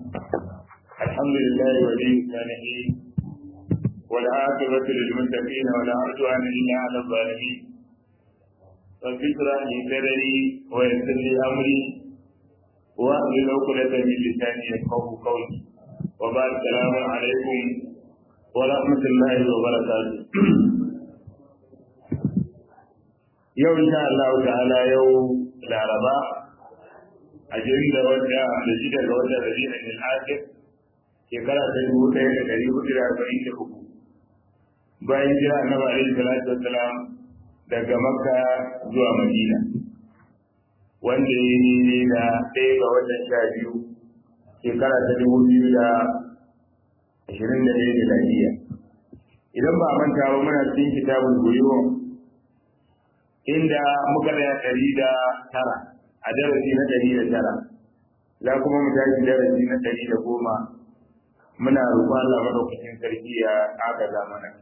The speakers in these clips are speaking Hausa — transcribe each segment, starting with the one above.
الحمد لله ولي الصالحين والعاقبة للمتقين ولا عدوان إلا على الظالمين رب اشرح لي صدري ويسر لي أمري واحلل عقدة من لساني يفقه قولي وبعد السلام عليكم ورحمة الله وبركاته yau insha Allah ta'ala yau laraba a jirin da wata da shi daga wata rabi'a ne al-akhir shekara ta dubu ɗaya da ɗari hudu da arba'in da uku bayan jira annabi alaihi salatu wassalam daga makka zuwa madina wanda ya yi da ɗaya ga watan sha biyu shekara ta dubu biyu da ashirin da ɗaya da lafiya idan ba a manta ba muna cikin kitabun guriwa inda muka da ɗari da tara a darasi na ɗari da tara za kuma mu tashi darasi na ɗari da goma muna roƙon Allah madaukakin sarki ya agaza mana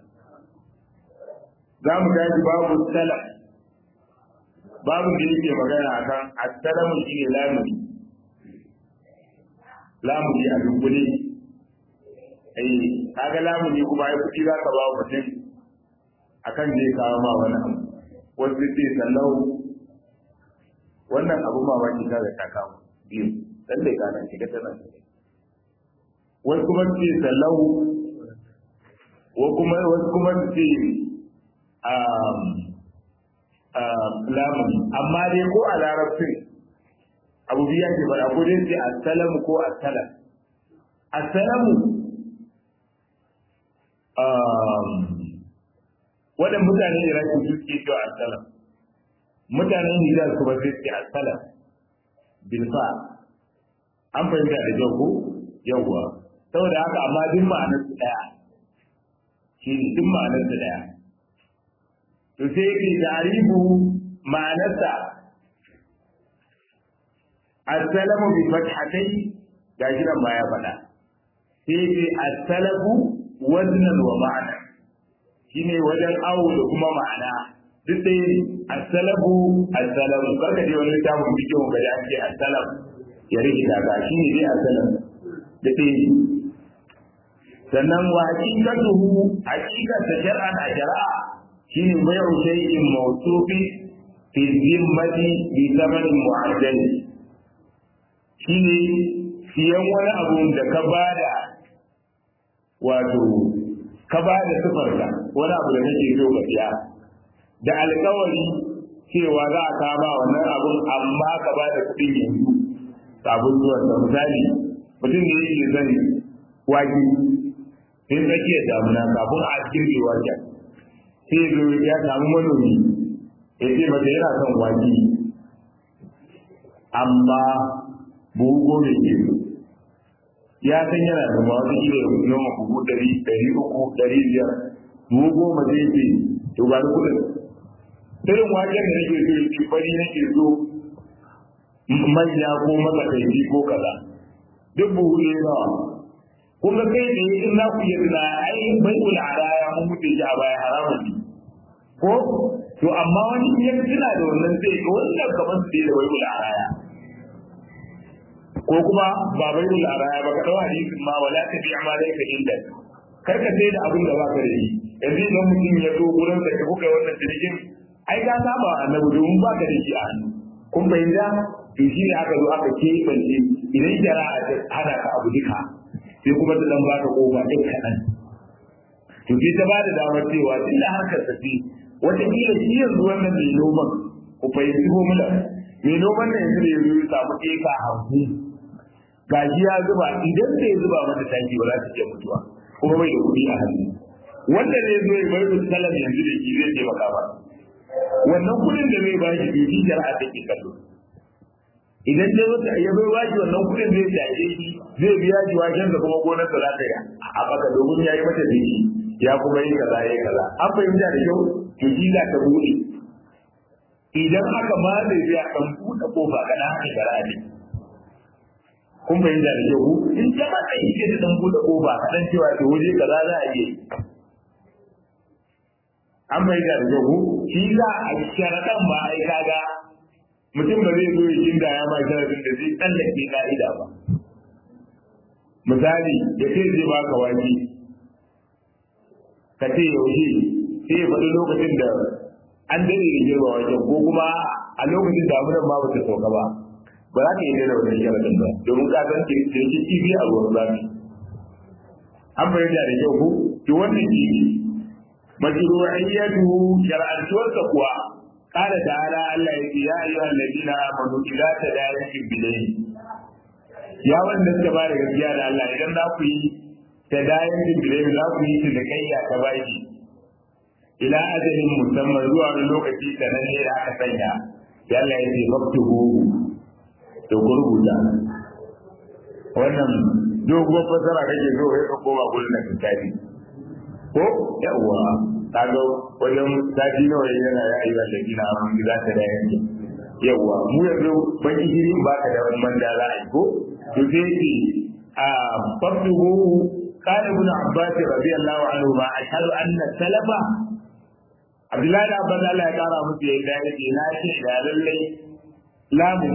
za mu tashi babu salam babu da yake magana akan assalamu shi ne lamuni lamuni a dunkule ai kaga lamuni kuma ai kuɗi za ka ba mutum akan zai kawo ma wani abu wasu ce sallau wannan abu mamaki ta da ta kawo biyu lallai kana shiga tana wasu kuma su ce sallau wasu kuma su ce lamuni amma dai ko a larabcin abu biya ke fara ko dai ce assalamu ko assalam assalamu waɗanda mutanen iraki su suke cewa assalam mutanen hijaz kuma sai suke assalam bilfa an fahimta da jau ko yawwa saboda haka amma duk ma'anar su daya shi ne duk ma'anar su daya to sai yake tarihu ma'anarsa assalamu bi fathatai gashi nan ma ya faɗa sai yake assalamu waznan wa ma'ana shine wajen awo da kuma ma'ana duk dai assalamu assalamu karka je wani littafin bidiyon ga da ake assalamu ya rikita ga shine dai assalamu da dai sannan wa haqiqatuhu haqiqatu shar'an a shar'a shine bai'u shay'in mawsufi fi zimmati bi zamanin mu'ajjal shine siyan wani abu da ka bada wato ka bada sifarka wani abu da kake so ka siya da alkawari cewa za a kama wannan abun amma ka bada kuɗin yanzu sabon zuwan da misali mutum ne yake zan wake sai tsakiyar damuna kafin a girbe waken sai zo ya samu manomi ya ce mata yana son wake amma buhu goma ke ya san yana da ma wata kila ya noma buhu ɗari ɗari uku ɗari biyar buhu goma zai ce to ba ni kuɗin irin waken da nake so yake fari nake so manya ko matsakaici ko kaza duk buhu ne nawa kun ga kai ne in na ku yi tuna ai bai kula a raya mun mutu shi a baya haramun ne ko to amma wani in ya tuna da wannan sai ga wannan kamar su da bai kula a raya ko kuma ba bai kula a raya ba ka dawo hadisin ma wala ta bi amalai ka inda kar ka sai da abin da ba ka da shi yanzu idan mutum ya zo gurin da kuka yi wannan jirgin ai ka saba annabi domin ba ka da shi a hannu kun bayyana to shi ne aka zo aka keɓance idan jara'a ta hana ka abu duka sai kuma ta dan baka kofa ɗin kaɗan to sai ta bada damar cewa tun da harkar tafi wataƙila shi yanzu wannan mai noman ku fahimci formula mai noman nan yanzu da yanzu ya samu eka hamsin gashi ya zuba idan bai zuba mata taki ba za ta iya mutuwa kuma bai da kuɗi a hannu wanda zai zo ya bar su salam yanzu da shi zai taimaka ba wannan kuɗin da zai ba shi bai shi jara'a take kallo idan dai wata ya bai waji wannan kuɗin zai shaje shi zai biya shi wajen da kuma gonar sa za ta yi a baka domin ya yi mata jiki ya kuma yi kaza ya yi kaza an fahimta da kyau to shi za ta buɗe idan aka ma zai biya kan buɗe kofa kana haka shari'a ne kun fahimta da kyau in ta mata yi ke da dan buɗe kofa kaɗan cewa to waje kaza za a iya yi an fahimta da kyau shi za a sharaɗan ba ai kaga mutum ba zai zo ya kinda ya ma sharadin da zai tsallake ka'ida ba misali ya ce zai baka wake ka ce yaushe sai ya faɗi lokacin da an dade da girma wajen ko kuma a lokacin damunan ma ba ta sauka ba ba za ka yi da wannan sharadin ba domin ka san ke ke kifi a ruwan zafi an bayyana da kyau ko to wannan shi ne majru'iyyatu shar'antuwarsa kuwa قال تعالى الله يا أيها الذين آمنوا إذا تداينتم بدين يا wanda suka ba da gaskiya da Allah idan za ku yi tadayantin bidayin za ku yi cinikayya ta baki ila ajalin musamman zuwa wani lokaci da nan ne da aka sanya ya Allah ya ce faktuhu to ku rubuta wannan doguwar fasara kake zo kai ka koma gurin da kitabi ko yawwa kaga wajen sati nawa yana ya ayyuka da gina mun gida ta da yanke yawwa mu yanzu ban gishiri ba ka da wannan da za a yi ko to sai ce a faktuhu قال ابن عباس رضي الله عنهما أشهد أن السلف Abdullahi da Abban Allah ya kara musu ya ga yake na ce da lallai lamun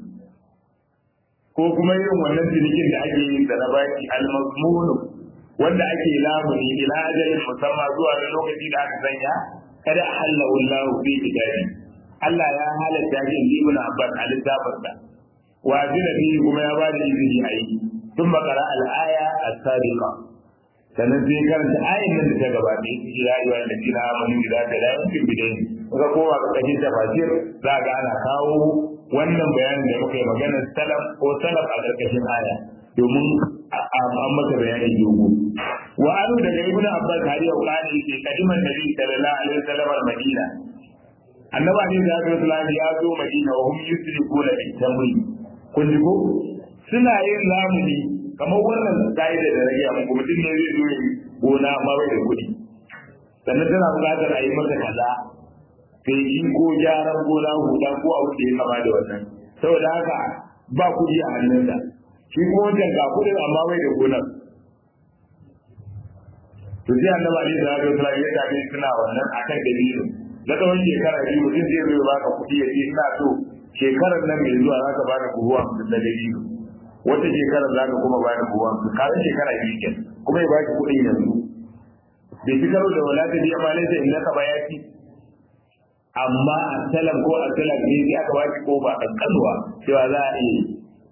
ko kuma irin wannan cinikin da ake yin da na baki al-mazmunu wanda ake lamuni ila ajalin musamman zuwa da lokaci da aka sanya kada ahalla wallahu fi kitabi Allah ya halatta shi in ibn Abbas a littafinsa wa azina bihi kuma ya bada izini a yi ثم قرأ الآية السابقة sannan sai karanta ayin nan da ta gabata ya ce ya yi wa da kina amanu da ta da yankin bidai kuka koma ga kashin tafasir za ga ana kawo wannan bayanin da muka yi maganar salaf ko salaf a karkashin aya domin an masa bayani dogo wa anu daga ibnu abbas har yau kana yake kadiman nabi sallallahu alaihi wasallam al-madina annaba ne da Abu Sulaim ya zo Madina wa hum yusrifuna bi tamri kun ji ko suna yin lamuni kamar wannan ka'ida da rage muku mutum ne zai zo gona amma bai da kuɗi sannan tana buƙatar a yi masa kaza feshi ko gyaran gona huda ko abu da ya kama da wannan saboda haka ba kuɗi a hannunsa shi kuma wancan ga kuɗin amma bai da gonar to sai annabi alaihi salatu wasallam ya tafi suna wannan akan dalilin na tsawon shekara biyu mutum zai zo baka kuɗi ya ce ina so shekarar nan mai zuwa za ka bani buhu hamsin na dalilin wata shekara za ka kuma bayan buwan su kare shekara biyu ke kuma ya ba ki kuɗin yanzu bai fi karo da wala ta biya ma laisa in naka ba ya ci amma a salam ko a salam ne sai aka ba ki kofa kankanuwa cewa za a iya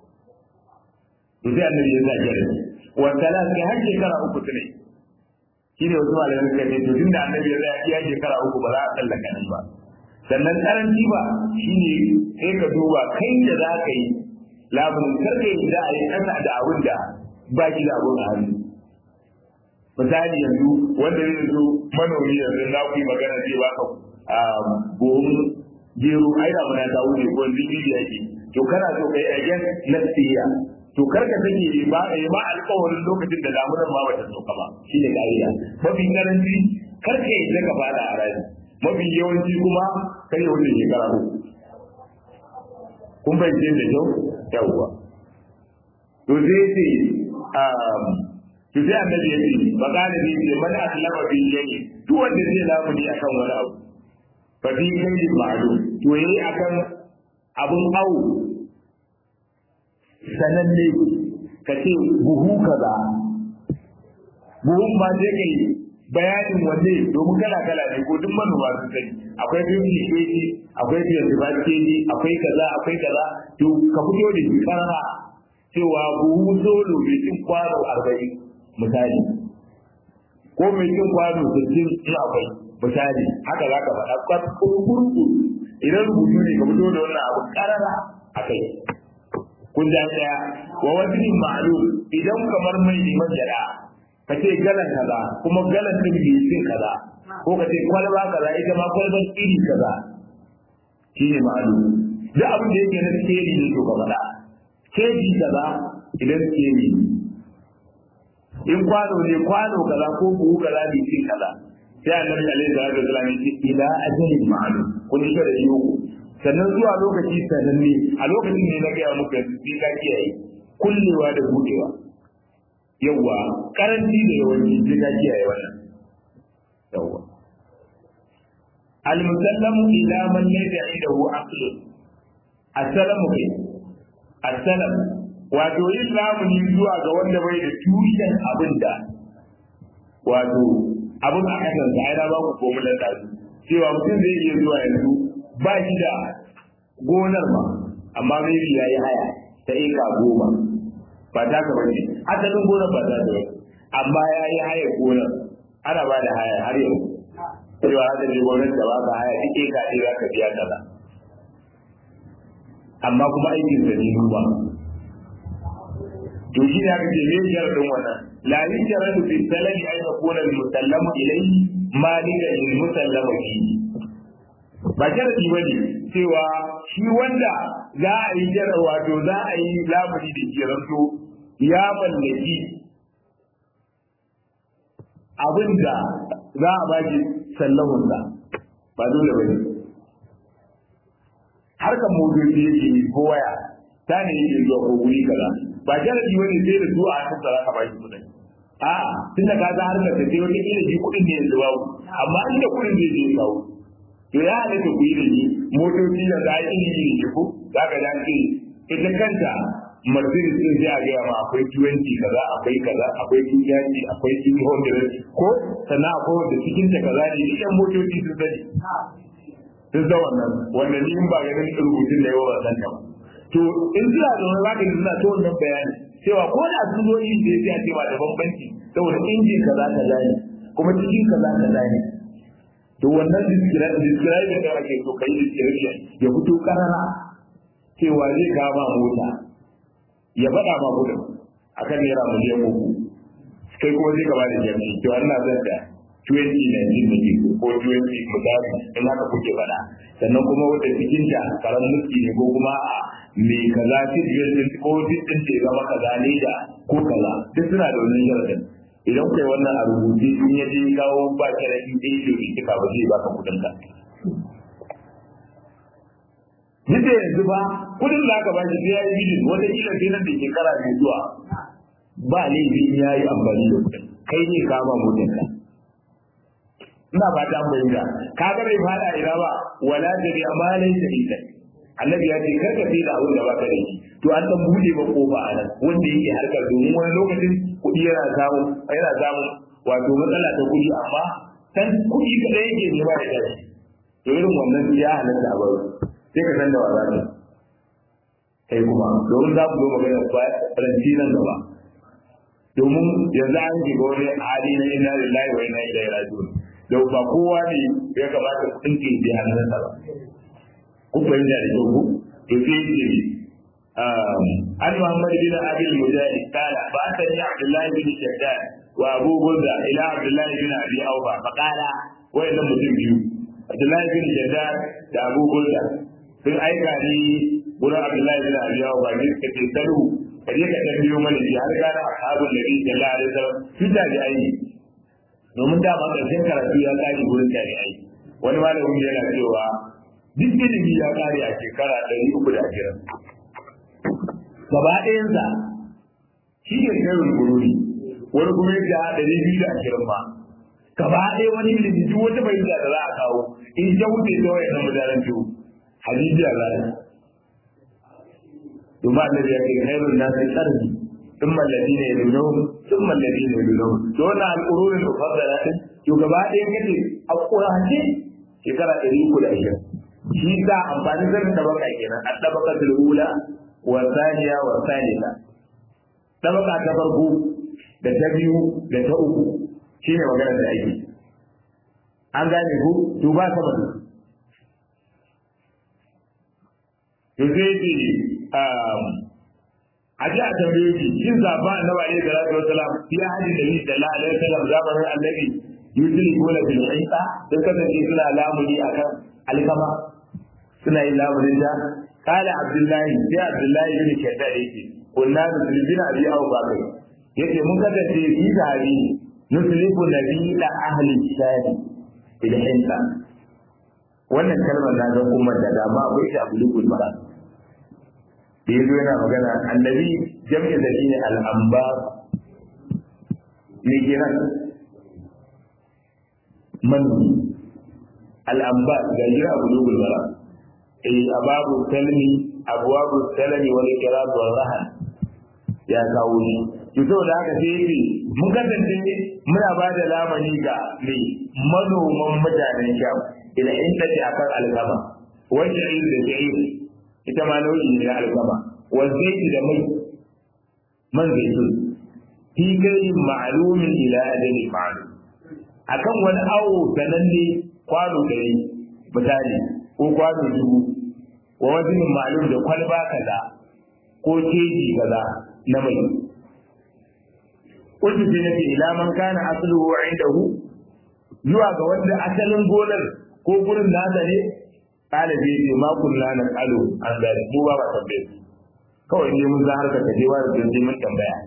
to sai annabi ya sa jere wa salam sai har shekara uku ne shi ne wasu malamai suka ce to tunda annabi ya tsaya iya shekara uku ba za a tsallaka nan ba sannan karanci ba shine sai ka duba kai da za ka yi labarin karfe da a yi kasa da abin da ba shi da abin a hannu misali yanzu wanda zai zo manomi yanzu na ku yi magana zai baka buhun gero ai da muna ta wuce ko zikiri yake to kana so kai again na tsiya to karka take ba ya ba alƙawarin lokacin da damunar ma bata sauka ba shine kariya mafi karanci karka yi daga fada a rani mafi yawanci kuma kai ya wuce shekara uku kun bayyana da kyau yawwa to zai ce to sai annabi ya ce magana ne ce man aslama bi yayi duk wanda zai lamuni akan wani abu fa bi kai ma'lum to yayi akan abun awu sananne ka ce buhu kaza buhun ma je kai bayanin wanne domin kala kala ne ko duk manoma sun sani akwai 50 kg akwai 25 kg akwai kaza akwai kaza to ka fito da shi karara cewa buhu solo mai cin kwano 40 misali ko mai cin kwano 60 in akwai misali haka za ka faɗa kurkurku idan rubutu ne ka fito da wannan abu karara a kai kun ja ɗaya wa wajen ma'lum idan kamar mai neman jara ka ce galan kaza kuma galan din bai cin kaza ko ka ce kwalba kaza ita ma kwalban iri kaza shi ne ma'alu duk abin da yake na skeli ne to ka faɗa keji kaza idan skeli ne in kwano ne kwano kaza ko buhu kaza bai cin kaza sai annabi alaihi salatu wasallam ya ce ila ajalin ma'lum kun shi da yau sannan zuwa lokaci sananne a lokacin ne na gaya muku yanzu sai ka kiyaye kullewa da budewa yawwa karanci da yawanci sai ka kiyaye wannan yawwa al-musallamu ila man laysa indahu aql as-salamu kai as-salam wato yin lamuni zuwa ga wanda bai da tushen abin da wato abin a kasan sa aina ba ku komu da dazu cewa mutum zai iya zuwa yanzu ba shi da gonar ma amma maybe ya yi haya ta eka goma ba ta ka bane asalin gonar ba ta da ba amma ya yi haya gonar ana ba da haya har yau cewa haka ne gonar ta ba ka haya duk eka ne za ka biya kaza amma kuma aikin sa ne ba to shi ne aka ce me sharadin wannan la yusharatu fi salami ay yakuna al musallamu ilayhi malikan lil musallama fihi ba sharadi bane cewa shi wanda za a yi jara wato za a yi lamuni da ke ranto ya mallaki abinda za a baki sallahunsa ba dole bane harkar motoci yake yi ko waya ta ne yake zuwa ko wuri kaza ba sharadi wani sai da su a hannun sa zaka baki kuɗin a tunda ka ga harkar da sai wata kila shi kuɗin ne yanzu babu amma inda kuɗin zai je kawo to ya halatta ku yi da shi motoci da za a yi iri iri ko za ka da ce ita kanta Mercedes din sai a gaya ma akwai 20 kaza akwai kaza akwai 230 akwai 200 ko sannan akwai wanda cikin ta kaza ne idan motoci sun sani sun san wannan wanda ni in ba ganin rubutun da yawa ba san ba to in suna da wani zaka suna ta wannan bayani cewa ko da sun zo yin da ya ce ba da bambanci saboda injin kaza kaza ne kuma cikin kaza kaza ne to wannan describe da ake so kai description ya fito karara cewa zai kama mota ya faɗa ma kudin akan naira miliyan uku kai kuma zai gaba da jami'i to Allah zan da 2019 da ke ko 20 misali in haka kuke faɗa sannan kuma wata cikin ta karan mulki ne ko kuma a me kaza cikin ko cikin ce zama kaza ne da ko kaza duk suna da wannan sharadin idan kai wannan a rubuce in ya je kawo ba sharadin da yake yi ka ba zai baka kudin ka Nita yanzu ba kudin da aka bashi sai ya yi bidin wata kila sai nan da shekara mai zuwa ba laifi ya yi amfani da kudin kai ne kama mutum ka. ina ba ta bayyana ka ga bai fada ina ba wala da bi amalai da ita annabi ya ce kar ka sai da abin da baka da shi to an dan bude ba kofa a nan wanda yake harkar domin wani lokacin kuɗi yana samu yana samu wato matsala ta kuɗi amma san kuɗi kadai yake nema da kai to irin wannan ya halatta a baro sai ka san da wa zaka kai kuma domin za ku zo magana faranti nan gaba domin yanzu an shiga wani hali na inna lillahi wa inna ilaihi raji'un da ba kowa ne ya kamata ku tsinke da hannunsa ba ku fahimta da kyau ku to sai ce an Muhammad bin Abi al-Mujahid kala ba ta ni Abdullah bin Shaddad wa Abu Burda ila Abdullah bin Abi Awfa fa kala wayannan mutum biyu Abdullah bin Shaddad da Abu Burda sun aika ni gurin Abdullah bin Abi Awfa ne suka ce salu kaje ka tambayo mana shi har gane ashabul nabi sallallahu alaihi wasallam su da aiki domin dama ƙarshen karatu ya kare wurin jami'ai wani malamin yana cewa duk ilimi ya kare a shekara ɗari uku da ashirin gaba ɗayansa shi ne kairin gururi wani kuma yadda ɗari biyu da ashirin ma gaba ɗaya wani ilimi duk wata fahimta da za a kawo in ta wuce ta wayan nan mutanen biyu hadisi a zai domin annabi ya ce khairun nasi qarni ثم الذين يلونهم ثم الذين يلونهم دون القرون المفضلة to gaba ɗaya kace a ƙurace shekara ɗari uku da ashirin shi sa amfani zanen tabaka kenan a tabaka ula wa saniya wa salisa tabaka ta farko da ta biyu da ta uku shine magana da ake an gane ku to ba sama da to sai ce a ji a tambaye shi shin zaba annabi alaihi salatu wasalam fi hadin da ni sallallahu alaihi wasallam zamanin annabi yusri gola bil isa sun kasance suna lamuni akan alkama suna yin lamunin da kala abdullahi sai abdullahi bin shaddad yake kunna musulmina abi abu bakar yace mun kasance fi sahabi nuslifu nabila ahli shadi bil hinsa wannan kalmar na ga kuma da dama akwai shi abu lukul mara da yazo yana magana annabi jami'a da shine al-amba ne kenan manomi al-amba da jira abu lukul mara eh ababu salmi abwabu salmi wal kirat wal rahan ya kawo shi to saboda haka sai yake mun kasance muna ba da lamani ga mai manoman mutanen sham ila inda ce akan alkama wacce yi da sha'ir ita ma nau'i ne na alkama wa zaiti da mai man zaitun fi kai ma'lumin ila ajali ma'lum akan wani awo sananne kwano ɗari misali ko kwano dubu wa wajen ma'lum da kwalba kaza ko keji kaza na mai kullu sai nake ila man kana asluhu indahu zuwa ga wanda asalin gonar ko gurin nasa ne kala bai ce ma kullu na qalu an zali mu ba ba tambaye kawai ne mun za harka ta jewa da sai mun tambaya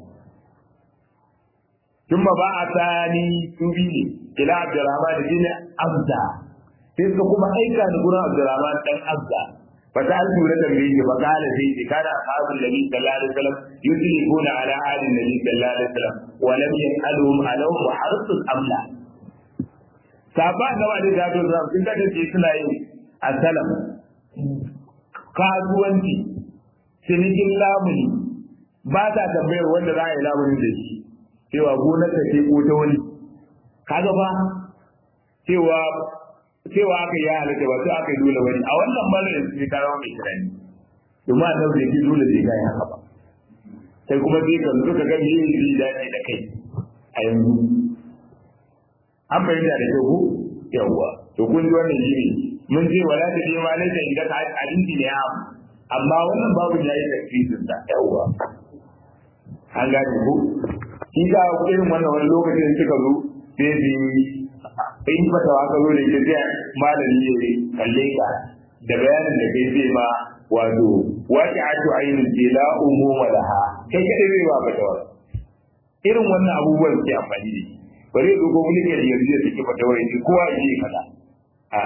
ثم بعثني سبيلي إلى عبد الرحمن بن أبدا sai suka kuma aika ni gurin Abdurrahman dan Abda fa ta alfu da tambaye fa kala sai ce kana ashabul nabi sallallahu alaihi wasallam yuslifuna ala ali nabi sallallahu alaihi wasallam wa lam yasalhum alawm wa harsul amla sahaba da wani da to zan sun kace ce suna yin asalam kasuwanci cinikin lamuni ba ta tambayar wanda za a yi lamuni da shi cewa gonar ta ce ko ta wani kaga ba cewa cewa aka yi halatta ba sai aka yi dole wani a wannan malamin sai ka zama mai tunani domin a nan zai dole zai gaya haka ba sai kuma sai ka zo ka ga me zai dace da kai a yanzu an fahimta da kyau ko yawwa to kun ji wannan shi ne mun ce wala ta je ma laifin idan ka abinci ne ya amma wannan babu ya yi tafsirin sa yawwa an gane ko shi ga irin wannan wani lokacin suka zo sai su in fata wa zo da ke sai malami ne kalle ka da bayanin da kai zai ma wato wace atu ainin ce la umu laha kai kadai zai ba fata wa irin wannan abubuwan ke amfani da shi bari ya dogo mulki da yanzu ya saki fata wa yake kowa ya yi kaza a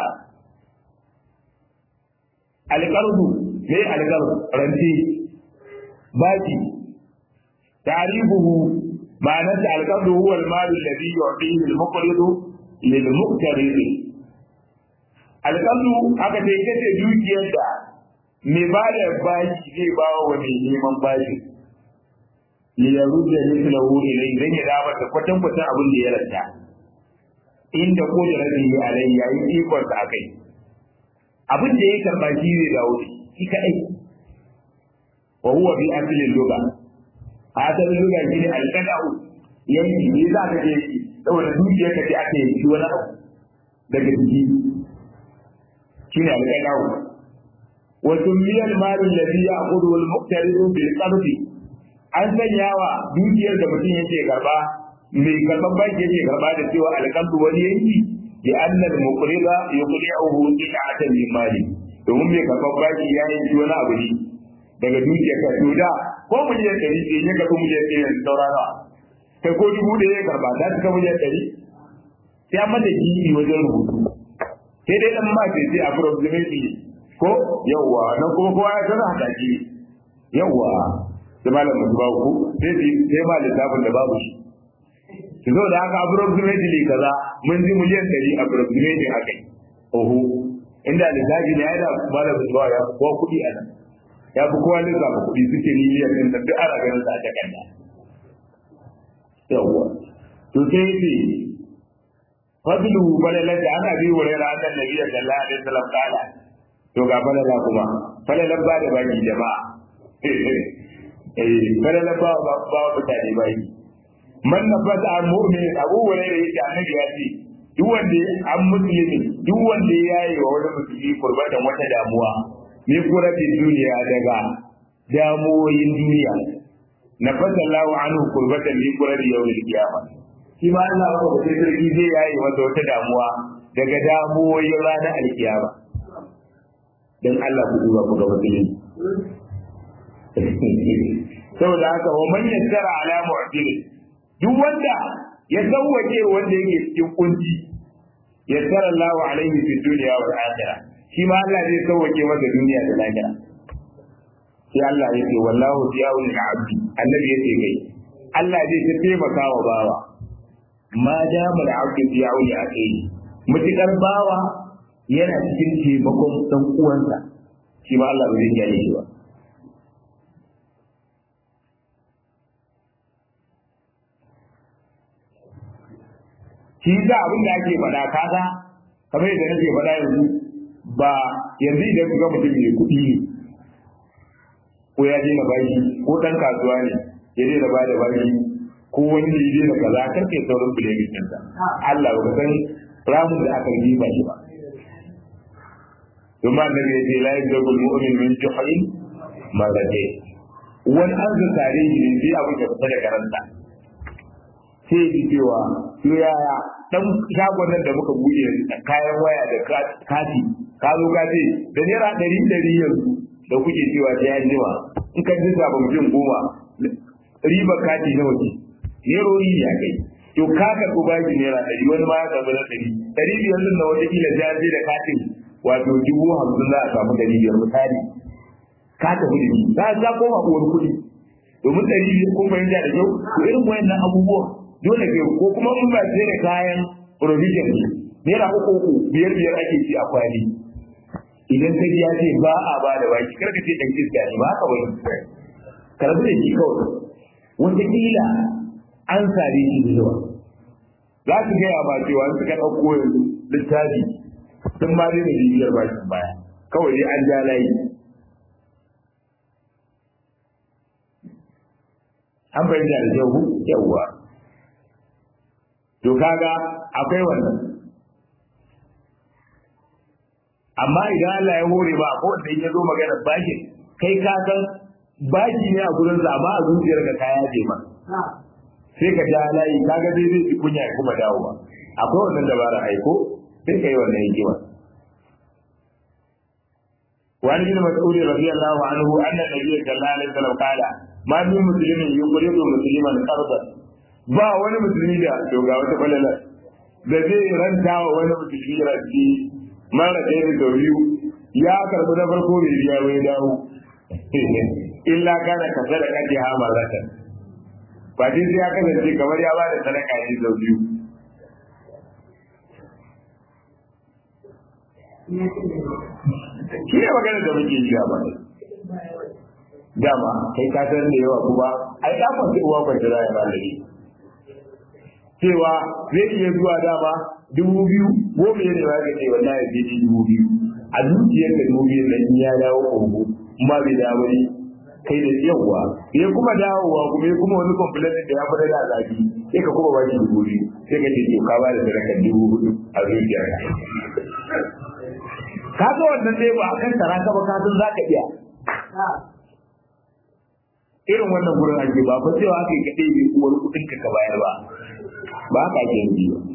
alƙardu ne alƙardu rance baki tarihuhu ma'anarsa alƙardu huwa al-malu alladhi yu'tihi al-muqridu lilmuqtarid alƙallu aka ce ita ce dukiyar da mai ba da bashi zai ba wa mai neman bashi li yarudda mithlahu ilay dan ya dawo da kwatan kwatan abin da ya ranta inda ko da rabi alai yayi ikon sa akai abin da ya karba shi zai dawo shi kadai wa huwa bi aslil lugha asalin lugha shine alqada'u yanki ne za ka je saboda dukiyar ka ce aka yi wani abu daga jiki shi ne alƙalawo wa tummiyal malin ladhi ya'khudhu al-muqtaridu bil qardi an sanya wa dukiyar da mutum yake karba mai karban banki yake karba da cewa alƙaldu wani yanki bi anna al-muqrida yuqli'uhu qita'atan min mali domin mai karban banki ya yi wani abu ne daga dukiyar ka to da ko miliyan ɗari ce ya karɓi miliyan ɗari yanzu saurara kai ko dubu da ya karba za su kama miliyan ɗari sai an mata gini wajen rubutu sai dai ɗan mace sai approximately ko yawwa nan kuma kowa ya san haka shi yawwa sai malam musu babu ku sai sai ma littafin da babu shi su zo da haka approximately kaza mun ji miliyan ɗari approximately haka oho inda littafi ne ya da malam musu ya fi kowa kuɗi a nan ya fi kowa lissafa kuɗi suke miliyan ɗin da duk ana ganin sa a takarda yawwa to sai ce fadlu balalan da ana bi wurin ranar nabi sallallahu alaihi wasallam kala to ga balala kuma balalan ba da baki jama'a eh balalan ba ba ba mutane baki man nafasa an mu'min abu wurin da yake annabi ya ce duk wanda an musulmi duk wanda ya yi wa wani musulmi kurbatan wata damuwa ni kurabin duniya daga damuwoyin duniya na fasallahu anhu kurbatan min qurari yawmil qiyamah shi ma Allah ko da sarki zai yayi masa wata damuwa daga damuwoyin ranar alkiyama dan Allah ku duba ku ga musulmi saboda haka wa man yassara ala mu'til duk wanda ya sauwake wanda yake cikin kunci yassara Allahu alaihi fi dunya wal akhirah shi ma Allah zai sauwake masa duniya da lahira sai Allah ya ce wallahu yawun abdi annabi ya ce kai Allah zai ta taimaka wa bawa ma dama da abdi yawun ya kai mutukar bawa yana cikin taimakon dan uwansa shi ma Allah ba zai kiyaye shi ba shi da abin da ake faɗa kaga kamar yadda nake faɗa yanzu ba yanzu idan ka ga mutum mai kuɗi ne ko ya daina bashi ko ɗan kasuwa ne ya daina ba da bashi ko wani ne ya daina kaza kar kai saurin bilemin ɗinsa Allah ba san ramin da aka yi ba shi ba ثم النبي يقول لا يبلغ المؤمن من جحر مرتين wani an tare shi ne sai abin da fita da karanta sai ji cewa to yaya dan shagon nan da muka buɗe kayan waya da kati ka zo ka ce da naira ɗari ɗari yanzu da kuke cewa sai an jima in ka ji ba mutum goma riba kati nawa ce nerori ne a kai to ka karɓi baki naira ɗari wani ma ya karɓi na ɗari ɗari biyar din na wata kila sai an je da katin wato dubu hamsin za a samu ɗari biyar misali ka tafi da shi za ka koma uwar kuɗi domin ɗari biyar ko fahimta da kyau to irin wayannan abubuwan dole ke ko kuma in ba sai da kayan provision ne naira uku uku biyar biyar ake ci a kwali idan ka ji ya ce ba a ba da baki kar ka ce dan iska ne ba haka wani karbi da shi kawai wataƙila an sare shi da yawa za su gaya ba cewa suka ɗauko yanzu littafi sun ma daina bibiyar bakin baya kawai dai an ja layi an fahimta da kyau yawwa to kaga akwai wannan amma idan Allah ya hore ba ko da ya zo magana bashi kai ka san bashi ne a gurin sa amma a zuciyar ka kaya je ma sai ka ja layi kaga dai zai ji kunya kuma dawowa akwai wannan dabara aiko sai ka yi wannan hikima وعن ابن مسعود رضي الله عنه ان النبي صلى الله عليه وسلم قال ما من مسلم يقرض مسلما قرضا ba wani musulmi da to ga wata falala da zai ranta wa wani musulmi ranci mara ɗaya da sau biyu ya karɓi na farko bai biya wai dawo illa kana ka sadaka ce ha marata ba dai sai ya kasance kamar ya bada sadaka ne sau biyu shi ne magana da muke yi gaba dama kai ka san da yawa kuma ai da kwanci uwa kwanci za ya malami cewa zai iya zuwa dama dubu biyu goma ya ne ba ka ce wallahi zai ji dubu biyu a zuciyar da dubu biyu nan ya dawo kongo ma bai dawo ne kai da yawa ya kuma dawowa kuma ya kuma wani complaint da ya fada da zafi sai ka kuma ba shi dubu biyu sai ka ce to ka ba da sadakar dubu hudu a zuciyar ka ga wannan dai ba akan tara ka ba ka san zaka iya irin wannan gurin ake ba fa cewa aka yi kaɗai bai uwar kuɗin ka ka bayar ba ba haka ake yi ba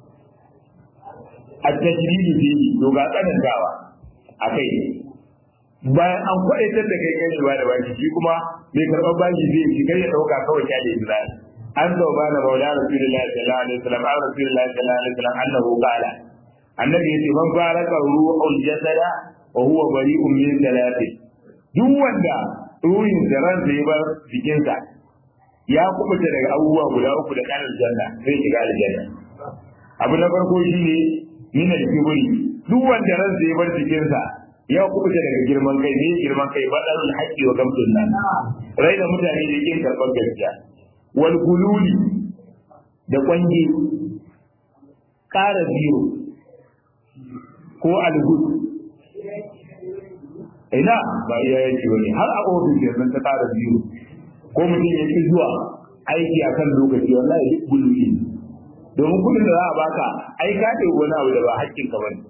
a tajribi fi to ga tsanantawa a kai bayan an kwaɗaitar da kai kai ba da baki shi kuma mai karɓar baki zai shi kai ya ɗauka kawai ya da izina an zo ba na maula rasulullahi sallallahu alaihi wasallam an rasulullahi sallallahu alaihi wasallam annahu qala annabi yace man faraka ruhul jasada wa huwa bari'un min thalathi duk wanda ruhin da ran zai bar jikinsa ya kubuta daga abubuwa guda uku da kanin janna zai shiga aljanna abu na farko shine min al-kibri duk wanda ran zai bar jikinsa ya kubuta daga girman kai ne girman kai badalul haqqi wa gamtun nan rai da mutane da yake karban gaskiya wal gululi da kwangi ƙara biyu ko alhud ina ba iya yake wani har a ofis yanzu ta ƙara biyu ko mutum ya ci zuwa aiki a kan lokaci wallahi duk gululi domin kudin da za a baka ai ka ce wani abu da ba haƙƙin ka bane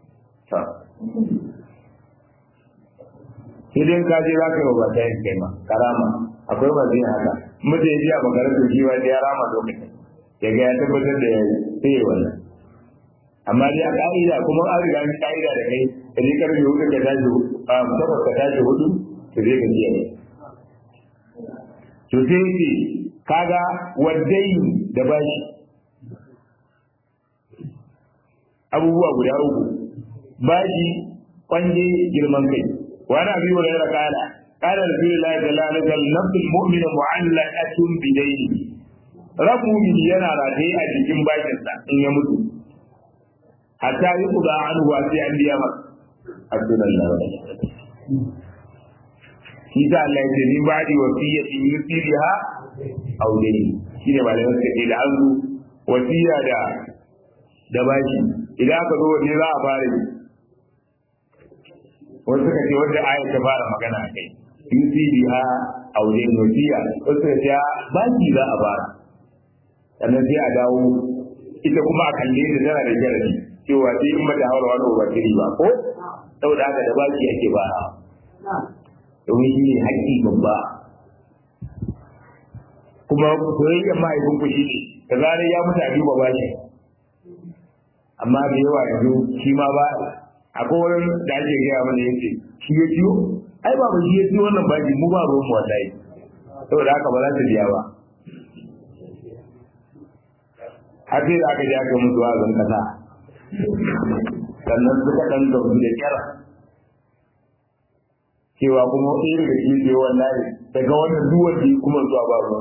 sai dai ka je za ka yi wa ba ta yin kai ma karama akwai ba zai haka mutum ya ji a makarantar shi wanda ya rama lokacin ya ga ya tabbatar da ya yi sai ya wannan amma dai a ka'ida kuma an riga an ka'ida da kai da ne karfe hudu ka tashi a takwas ka tashi hudu to zai ka jiya to sai ce kaga waddai da bashi abubuwa guda uku bashi kwanje girman kai wani abi wa yara kala kala rasulullahi sallallahu alaihi wasallam nafsul mu'min mu'allaqatun bidayni rabu mu'min yana rataye a cikin bashinsa in ya mutu hatta yi kuda an huwa sai an biya masa abdullahi shi ta Allah ya ce ni ba di wasiya in yusiriha aw dai shine ba da suka ce da an zo wasiya da da bashi idan aka zo wanne za a fara yi wasu suka ce wanda aya ta fara magana a kai UCDA aure nosiya wasu suka ce bashi za a fara sannan sai a dawo ita kuma a kalle da tana da jarabi cewa sai in mata haura wani ubangiji ba ko saboda haka da baki ake ba domin shi ne haƙƙi babba kuma soyayyar mahaifin ku shi ne da zarar ya mutu a duba bashi amma da yawa yanzu shi ma ba akwai wurin da ake gaya mana yace shi ya ciwo ai ba ba shi ya ciwo wannan bashi mu ba ruwan mu wallahi saboda haka ba za ta biya ba har sai da aka ji aka musu wazan kasa sannan suka ɗan gamsu da kyar cewa kuma ɗaya daga shi ce wallahi daga wannan duwar da kuma zuwa ba ruwan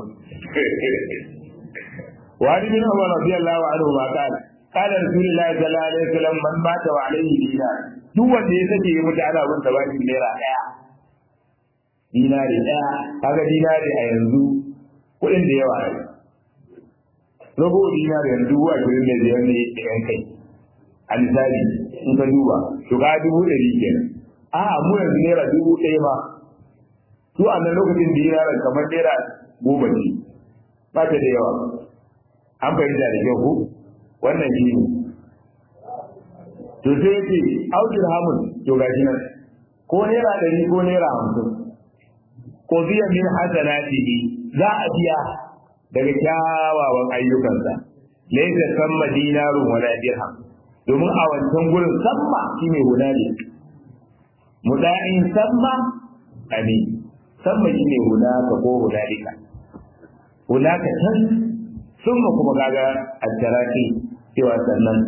wani bin Umar radiyallahu anhu ma kana kana rasulullahi sallallahu alaihi wasallam man mata wa alaihi dinar duk wanda ya sake ya mutu ana bin bashi naira daya dinari daya kaga dinari a yanzu kuɗin da yawa ne rago dinari yanzu dubu ashirin da biyar ne da yan kai a misali in ka duba to ka dubu ɗari kenan a mu yanzu naira dubu ɗaya ma su a nan lokacin dinarin kamar naira goma ce ba ta da yawa an fahimta da kyau ko wannan shi ne to sai ya ce aukin hamun to ga shi nan ko naira ɗari ko naira hamsin ko biya min hasanatihi za a biya daga kyawawan ayyukansa laysa samma dinarun wala dirham domin a wancan gurin samma shine hunali muda'in samma amin samma shine hunaka ko hunalika hunaka tan summa kuma kaga addaraki cewa sannan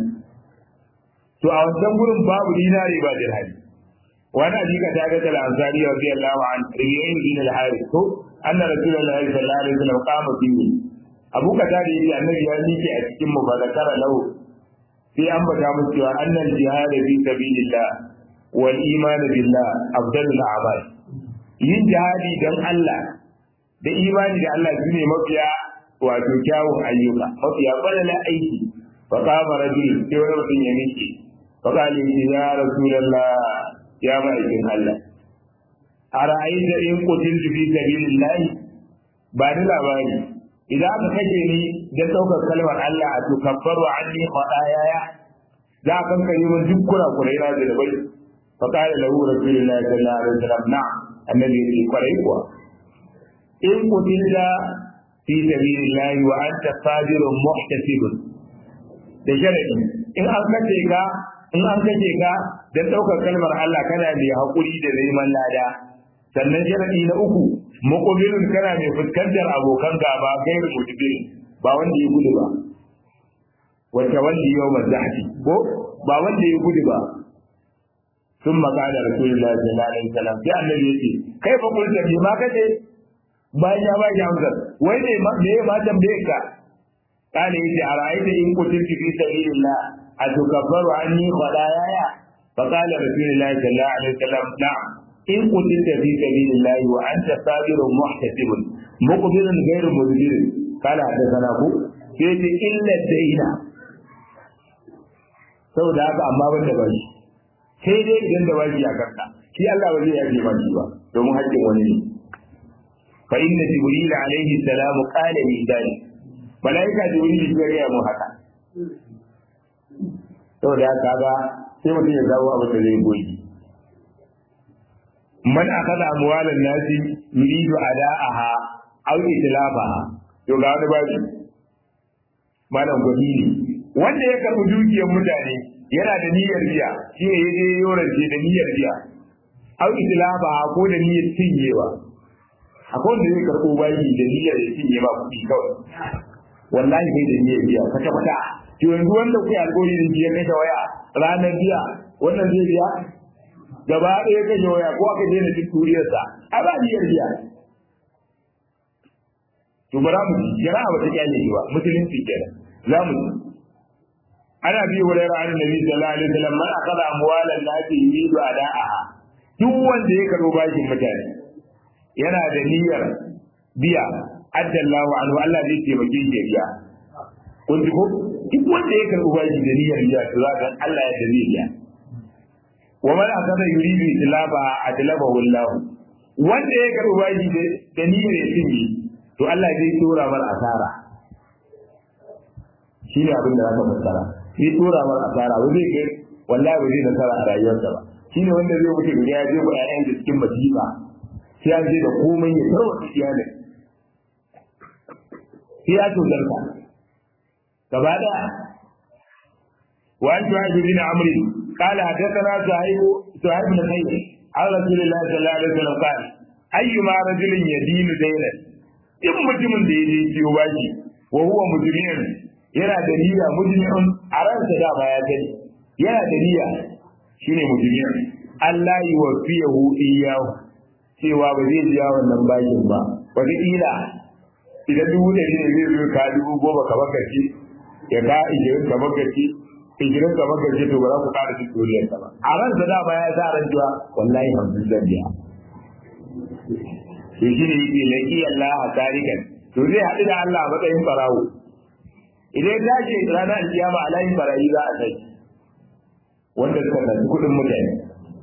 to a wancan gurin babu dinari ba dirhami wani hadika ta ga tal ansari radiyallahu an riyayin bin al-harith to anna rasulullahi sallallahu alaihi wasallam qama fihi abu kata da yake annabi ya mike a cikin mu ba zakara lahu sai an bata mu cewa annal jihad fi sabilillah wal iman billah afdalul a'mal yin jihadi dan Allah da imani da Allah shine mafiya wato kyawun ayyuka mafiya balala aiki fa qama rajul sai wani mutum ya miƙe fa qala ya rasulullah ya ma'aikin Allah ara'aita in qutiltu fi sabilillah ba da labari idan aka kashe ni da ɗaukar kalmar Allah a to kabbaru anni khadayaya za a kankare min duk kurakurai na da bai fa qala lahu rasulullahi sallallahu alaihi wasallam na'am annabi ya ce kwarai kuwa in qutilta fi sabilillah wa anta sadirun muhtasibun da sharadi in an kace ka in an kace ka dan daukar kalmar Allah kana mai hakuri da neman lada sannan sharadi na uku muqbilun kana mai fuskantar abokan gaba gairu mutbil ba wanda ya gudu ba wata wanda yau mazahti ko ba wanda ya gudu ba ثم قال رسول الله صلى الله عليه وسلم sai annabi yace kai fa kun tafi ma kace bayan ya baki amsar wai ne me ma tambaye ka kana yace a ra'aita in kutilti fi sabilillah atukabbaru anni khadayaya fa qala rasulullahi sallallahu alaihi wasallam na'am in kutilta fi sabilillah wa anta sabirun muhtasibun muqbilun ghairu mudbir kana da sana ku sai ce illa daina saboda haka amma ban da bashi sai dai idan da bashi a kanka shi Allah ba zai yaje ba shi ba domin haƙƙin wani ne fa inna jibril alaihi salam qala li dalik malaika jibril ya ga mu haka saboda haka ga sai mutum ya dawo abin da zai goyi man akala amwalan nasi yuridu ada'aha aw itlafaha to ga wani bashi malam gwani ne wanda ya karɓi dukiyar mutane yana da niyyar biya shi ne ya je yorance da niyyar biya au islaba ko da niyyar cinyewa akwai wanda zai karɓo bayi da niyyar ya cinye ba kuɗi kawai wallahi bai da niyyar biya kwata kwata to yanzu wanda kuke alƙawari da ya kashe waya ranar biya wannan zai biya gaba ɗaya kashe waya ko aka daina cin turiyarsa a ba niyyar biya to ba za mu ci jama'a ba ta kyale shi ba musulunci kenan za mu ci ana bi hurairar an nabi sallallahu alaihi wasallam man akala amwalan nasi yuridu ada'aha duk wanda ya karo bashin mutane yana da niyyar biya addallahu anhu Allah zai taimake shi biya kun ji ko duk wanda ya karɓi bashi da niyyar biya to za ka Allah ya dare ya wa man akada yuridu itlaba adlaba wallahu wanda ya karɓi bashi da niyyar ya cinye to Allah zai tura mar asara shine abin da zaka fassara zai tura mar asara ba zai ga wallahi ba zai nasara a rayuwarsa ba shine wanda zai wuce ga ya je ba ƴaƴan da cikin masifa sai an je da komai ya tarwata iyalin sai ya tozarta gaba daya وعن شعيب بن عمرو قال حدثنا شعيب شعيب بن خير عن رسول الله صلى الله عليه وسلم قال أيما رجل يدين دينا in mutumin da ya je ciwo baki wa huwa mujrimin yana da niyya mujrimin a ransa da ba ya sani yana da niyya shine mujrimin Allah yi wa fiyahu iyahu cewa ba zai biya wannan bakin ba wata ila idan dubu ɗari ne zai zo ka dubu goma ka bakaci ya ka ijirin ka bakaci ijirin ka bakaci to ba za ku ƙara cin doriyar ba a ransa da ba ya sa ran jiwa wallahi hamsin zan biya to shi ne yake laki Allah a tarikan to zai haɗu da Allah a matsayin farawo idan ya ce ranar kiyama a layin barayi za a sai wanda suka tafi kuɗin mutane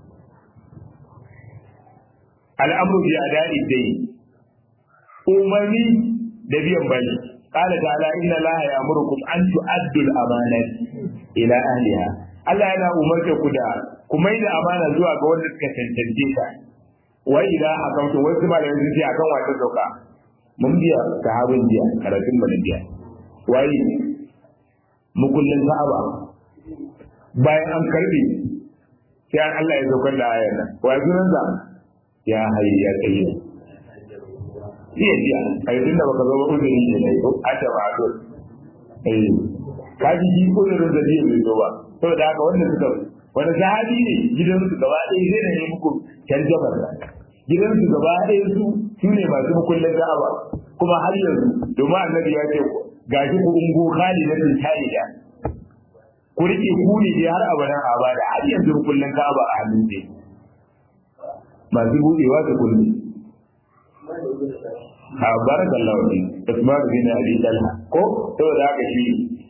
al'amru bi ada'i dai umarni da biyan bani qala ta'ala inna allaha ya'murukum an tu'addu al-amanat ila ahliha Allah yana umarta ku da ku mai da amana zuwa ga wanda suka tantance ta wa idan akamtu wasu malamai sun ce akan wata sauka mun biya sahabin biya karatun mu da biya wai mukullin sahaba bayan an karbe sai an Allah ya saukar da ayar nan wa sunan sa ya hayi ya tsaye iya biya kai tunda baka zo ba uzuri ne ne ko a ta ba to eh ka ji ji uzurin da zai zo ba saboda haka wannan suka wani sahabi ne gidansu gaba ɗaya zai da ne muku tarjabar gidansu gaba ɗaya su su ne masu mukullin da'awa kuma har yanzu domin annabi ya ce gashi ku ungo khali na tintani da ku rike ku ne dai har abadan abada har yanzu mukullin ka'aba a hannun ne masu buɗewa da kullu a barakallahu fi Usman bin Abi Talha ko saboda haka shi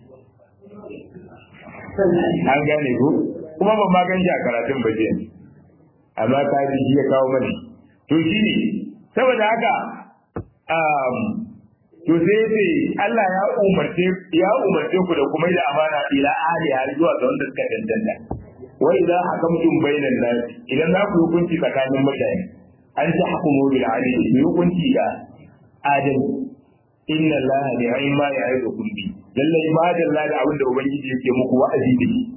an gane ku kuma ban ma gan shi a karatun baje amma ka ji shi ya kawo mani to shi ne saboda haka to sai sai Allah ya umarce ya umarce ku da kuma da amana ila ahli har zuwa ga wanda suka danganta wa idza hakamtum bainan nas idan za ku hukunci tsakanin mutane an ta hukumu bil adli ku hukunci da adal inna allaha ni'ma ya'idukum bi lalle ma dalla da abin da ubangiji yake muku wa'azi da shi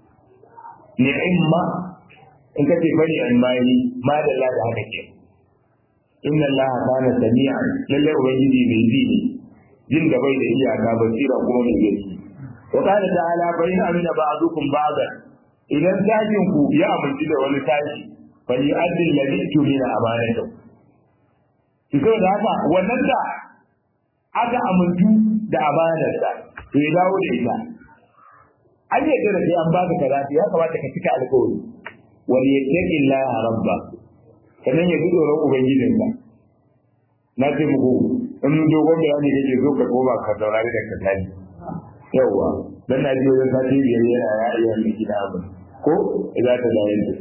ni'ma in kace bani an mai ma dalla da haka ke inna allaha kana sami'an lalle ubangiji mai ji ne jin da bai da iyaka basira kuma mai gani wa qala ta'ala fa in amina ba'dukum ba'dan idan tashin ku ya amince da wani tashi fa li addi alladhi tumina amanatu ki so da haka wannan da aka amintu da amanarsa to ya dawo da ita an yadda da sai an baka kaza ya kamata ka cika alƙawari wal yattaqi Allah rabba sannan ya ji tsoron ubangijinka na ce muku in dogon bayani kake so ka koma ka saurari da ka tani yawwa dan na ji wajen sati biyar yana ya iya mai gida abu ko idan ta da yanzu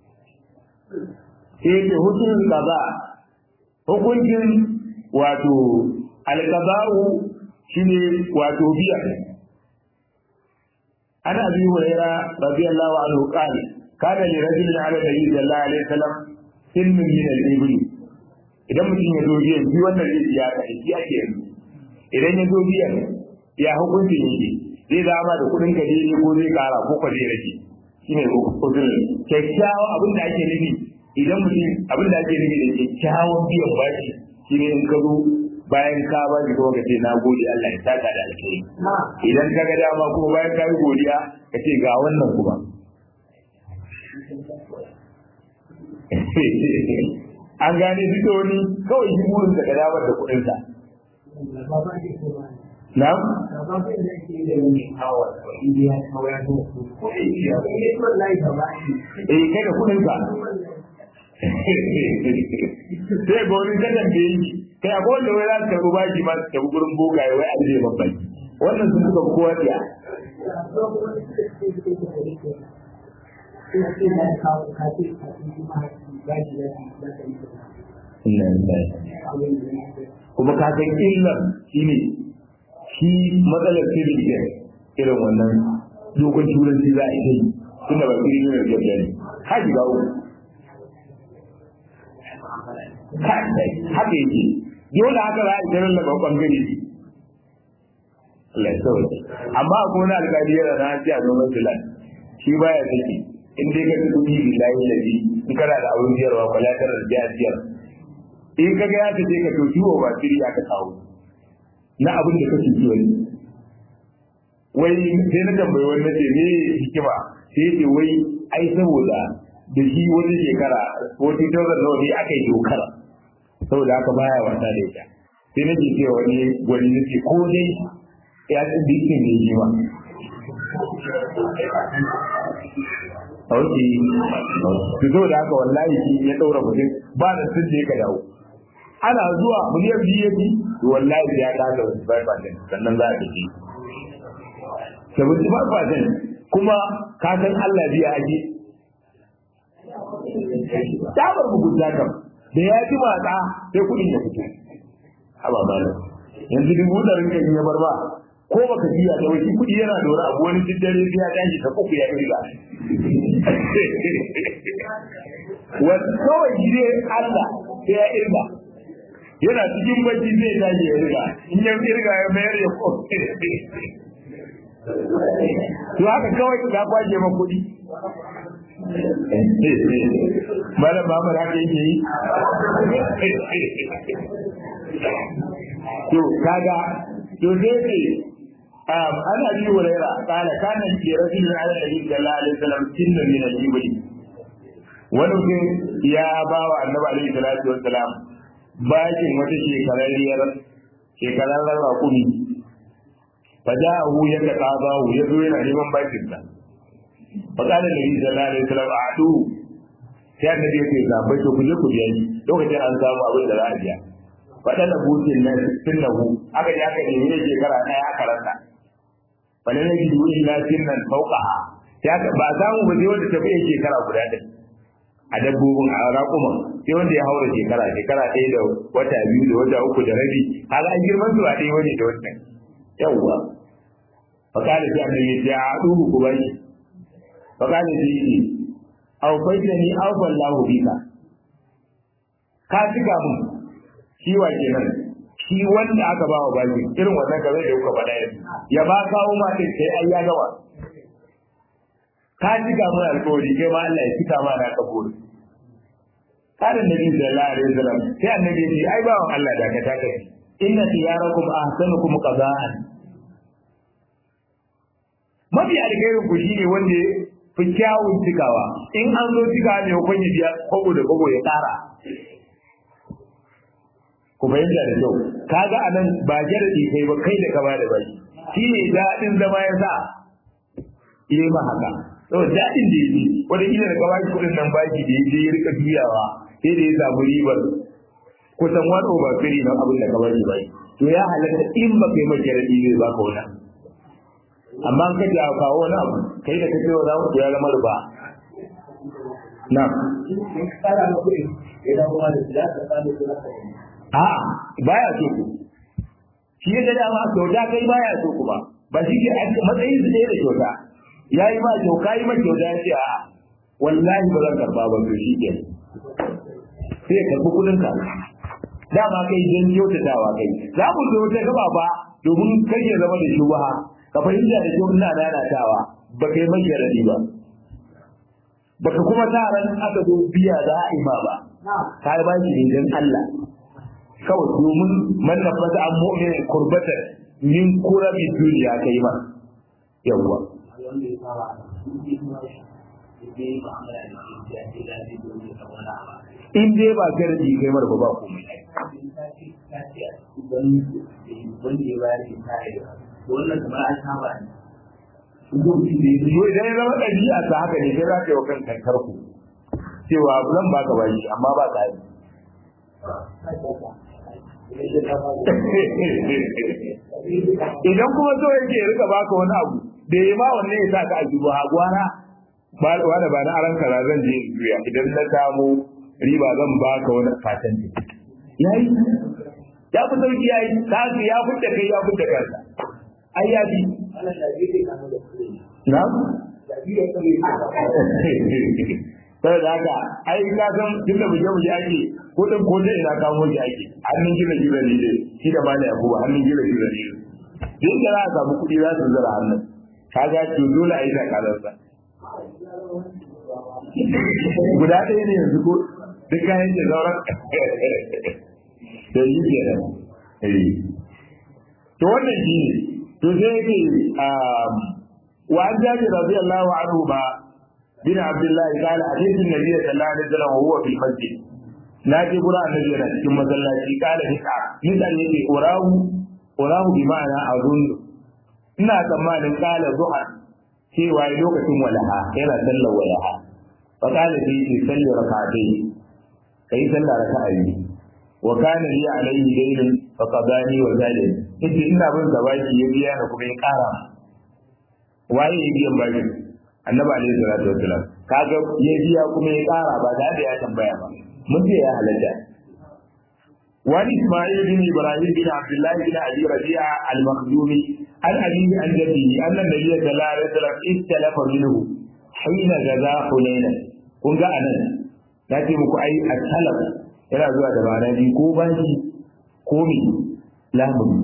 sai ce hukun kaza hukuncin wato alqaba'u shine wato biya ana abi hurairah radiyallahu anhu qala kana li rajulin ala nabi sallallahu alaihi wasallam sinnin min al-ibl idan mutum ya zo biyan shi wannan zai ya ka shi ake yanzu idan ya zo biyan ya hukuncin yake zai zama da kudin ka ne ko zai kara ko ka zai rage shine usul kyakkyawa abin da ake nufi idan mutum abin da ake nufi da kyakkyawan biyan bashi shine in ka zo bayan ka ba shi kuma ka ce na gode Allah ya saka da alheri idan ka ga dama kuma bayan ka yi godiya ka ce ga wannan kuma an gane duk da wani kawai shi burin da damar da kuɗin sa na eh kai da kuɗin ka sai ga wani kadan da yi kai akwai wanda wai za su tafi baki ma su tafi gurin bogaye wai an zai babban wannan sun suka kowa biya kuma ka san illar shi ne shi matsalar civil defense irin wannan dogon turanci za a yi tunda ba fili ne da ne ka shiga uku haka yake dole haka za a yi ganin laban bangare ne Allah ya sauke amma akwai wani alƙali yana na hanci a noman filan shi baya saki in dai ka ci kuɗi billahi lazi in kana da abin biyarwa kwalatar da biya biyar in ka ga ya ta je ka to ciwo ba shiri aka kawo na abin da kake ci wani wai sai na tambayi wani na ce me hikima sai ya ce wai ai saboda da shi wani shekara 40,000 nawa ne aka yi dokar saboda haka baya wasa da ita sai na ce cewa wani gwani na ce ko dai ya ci dikin ne shi ma Ok, su zo da haka wallahi shi ya ɗaura mutum ba da sun je ka dawo. Ana zuwa miliyan biyu ya bi, wallahi ya kasa wasu 5% sannan za a tafi. 75% kuma ka san Allah biya ake tabar mugunta kam da ya ji matsa sai kudin ya fito haba malam yanzu dubu ɗarin kan ya bar ba ko baka biya da wani kudi yana da wani abu wani duk dare sai ya tashi ta uku ya irga wani kawai gide Allah sai ya irga yana cikin bacci zai tashi ya irga in ya irga ya mayar ya ko to haka kawai ka kwaje ma kuɗi Malam Muhammad haka yake yi? To, kaga, to sai ce, ana yi wa raira, kala kanan ke rasulun ala nabi sallallahu alaihi wasallam kinna min al-ibli. Wani mutum ya ba wa annabi alaihi salatu wassalam bakin wata shekararriyar shekararren rakumi. Faja'ahu ya ka qabahu ya zo yana neman bakin sa. فقال النبي صلى الله عليه وسلم أعطوه sai annabi yake zabai to kuje ku biya ni lokacin an samu abin da za a biya fadan da butin nan sunnahu aka ji aka nemi ne shekara ɗaya aka rasa wala ne ji duwi illa sunnan fawqaha sai aka ba samu ba sai wanda tafi shekara guda ɗin a dabbobin a raƙuman sai wanda ya haura shekara shekara ɗaya da wata biyu da wata uku da rabi kaga an girman su a ɗaya wani da wannan yawwa fakali sai annabi ya ce a duhu ku bani fakali sai yi aw faitani aw fallahu bika ka cika mun shi wa kenan shi wanda aka ba wa baki irin wannan kamar da kuka faɗa yanzu ya ba kawo ma din sai ai ya gawa ka cika mun alƙawari kai ma Allah ya cika ma na kaburi kada nabi sallallahu alaihi wasallam sai annabi ya ce ai bawan Allah da ka taka inna tiyarakum ahsanukum qada'an mafi alkhairin ku shine wanda fi kyawun cikawa in an zo cika ne kun yi biya kogo da kogo ya tsara ku fahimta da kyau kaga anan ba jaradi kai ba kai da ka ba da baki shi ne daɗin zama ya sa yi ma haka to daɗin da yake wanda kila da ka baki kuɗin nan baki da yake ya rika juyawa sai da ya samu ribar kusan wani over three na abin da ka baki baki to ya halatta in ba kai mai jaradi zai baka wani amma ka ji a kawo wani abu kai da kake wa ku ya zama riba na a baya so ku shi ya da ma kyauta kai baya so ku ba ba shi ke matsayin su da kyauta ya yi ma kyauta yi ma kyauta ya ce a wallahi ba zan karba ba to shi ke sai ya karbi kudin ka dama kai don kyautatawa kai za mu zo wata gaba ba domin kai ya zama da shubaha ka fahimta da kyau ina nanatawa ba kai mai yaradi ba baka kuma sa ran aka zo biya za a ima ba ka ba shi don Allah kawai domin man nafasa an mu'minin kurbata min kurabi duniya kai ma yawwa in dai ba gardi kai mar ba komai wannan kamar an saba ne. to idan ya zama ɗabi'a ta haka ne sai za ka yi wa kan kankar ku cewa zan baka bashi amma ba ka yi idan kuma so yake rika baka wani abu da ya ma wanne ya sa ka ajibu ha gwara ba wanda ba na aran kaza zan je juya idan na samu riba zan baka wani fatan ne yayi ya fi sauki yayi ka ya fitta kai ya fitta kansa ai ya bi na sai da haka ai ka san tunda buje buje ake kudin ko da ina kamo shi ake hannun gina gina ne dai shi da malai abu hannun gina gina ne din da za a samu kudi za su zara hannun kaga to dole a yi takalarsa guda ɗaya ne yanzu ko duk kayan ke zauren da yi ke nan to wannan shi ne to sai yake wa an jaji radiyallahu anhu ba bin abdullahi qala hadithu nabiy sallallahu alaihi wasallam wa huwa fil masjid na je gura annabi yana cikin masallaci qala hika nisan yake urahu urahu bi ma'ana azun ina tsammanin qala duha cewa lokacin walaha yana sallar walaha fa qala bi salli rak'atayn kai sallar raka'a biyu wa kana li alayhi daynun fa qadani wa zalim yace ina bin sa baki ya biya da kuma ya kara waye ya biyan baki annabi alayhi salatu wassalam kaga ya biya kuma ya kara ba da ya tambaya ba mun ce ya halatta wani isma'il bin ibrahim bin abdullah bin abi rabi'a al-makhzumi an abi an jaddi anna nabiyyi sallallahu alaihi wasallam istalafa minhu hina gaza hunaina kun ga anan na ce muku ai at-talab yana zuwa da ma'ana biyu ko bashi ko mi lamuni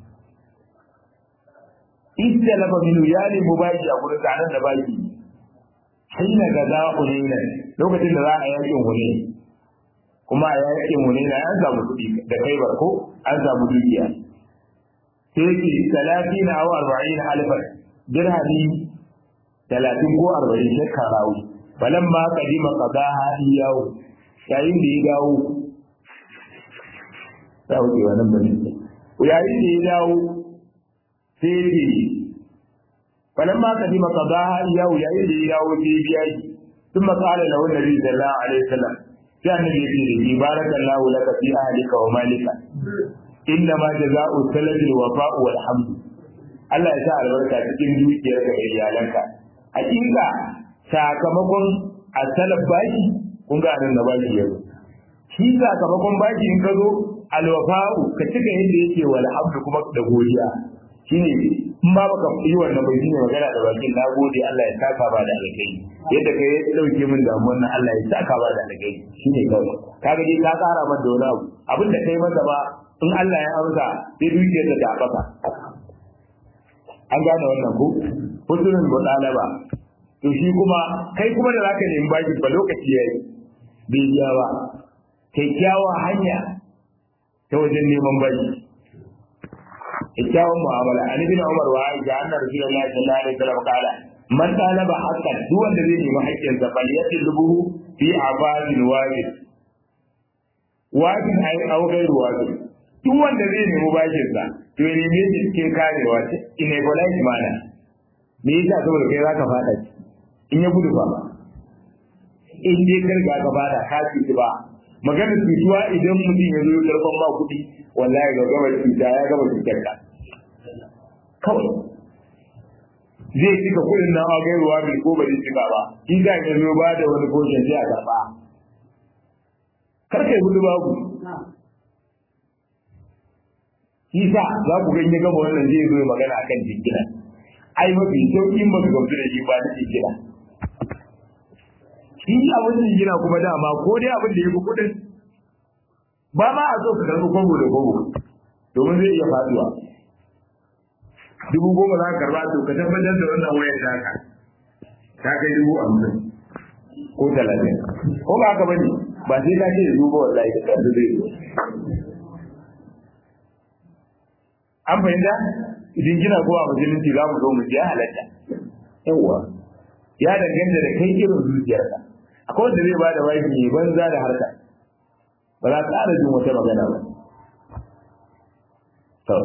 idda lafa minu ya nemi bashi a gurin tsanan da baki hina ga za ku ne lokacin da za a yakin hune kuma a yakin hune na an samu kuɗi da kai ko an samu dukiya sai ki talatin aw arba'in alfan dirhami talatin ko arba'in shekka rawu falamma qadima qadaha iyahu yayin da ya dawo za ku kewa nan bane yayin da ya dawo sai ya ce falan ma kadi maka ba yau yayin da ya dawo sai ya biya shi sun makala da wannan nabi sallallahu alaihi wasallam sai annabi ya ce da shi barakallahu laka fi ahlika wa malika inna ma jazaa'u salatil wafa'u wal hamd Allah ya sa albarka cikin dukiyarka da iyalanka hakika sakamakon asalab baki kun ga nan da baki yanzu shi sakamakon baki in ka zo alwafa'u ka cika yadda yake wal hamdu kuma da godiya shine in ba baka yi wannan bai shine magana da bakin na gode Allah ya saka ba da alkai yadda kai ya dauke min damuwar nan Allah ya saka ba da alkai shine kawai kaga dai ka kara masa da wani abu abin da kai masa ba in Allah ya amsa sai dukiyar da ta baka an gane wannan ko husnul mudalaba to shi kuma kai kuma da zaka nemi baki ba lokaci yayi bai biya ba kyakkyawa hanya ta wajen neman baki kyakkyawan mu'amala an ibn umar wa aisha anna rasulullahi sallallahu alaihi wasallam qala man talaba haqqan duk wanda zai nemi haƙƙin sa bal yatlubuhu fi abadin wajib wajib ai au gairu wajib duk wanda zai nemi bakin sa to ya nemi shi cikin karewa in a polite manner me yasa saboda kai zaka fada in ya gudu ba in dai karga ka fada ka ci ba magana cutuwa idan mutum ya zo karfan ba kuɗi wallahi ga gaba cuta ya gaba cutar ka kawai zai cika kuɗin nan a gairuwa bai ko ba zai cika ba in ga ya zo ba da wani koshin sai a karɓa karkai gudu babu Isa za ku ganye gama wannan zai zo magana akan jingina ai mafi sauƙin ba su gamsu da shi ba da jingina shi abin jingina kuma dama ko dai abin da ya fi kuɗin ba ma a so ka karɓi kwabo da kwabo domin zai iya faduwa dubu goma za ka karɓa to ka tabbatar da wannan wayar taka ta kai dubu hamsin ko talatin ko ba haka bane ba sai ka ce da dubu wallahi da kansu zai zo an fahimta jingina ko a musulunci za mu zo mu ya halatta yawwa ya danganta da kai irin zuciyarka akwai wanda zai bada wani mai banza da harka ba za ka jin wata magana ba to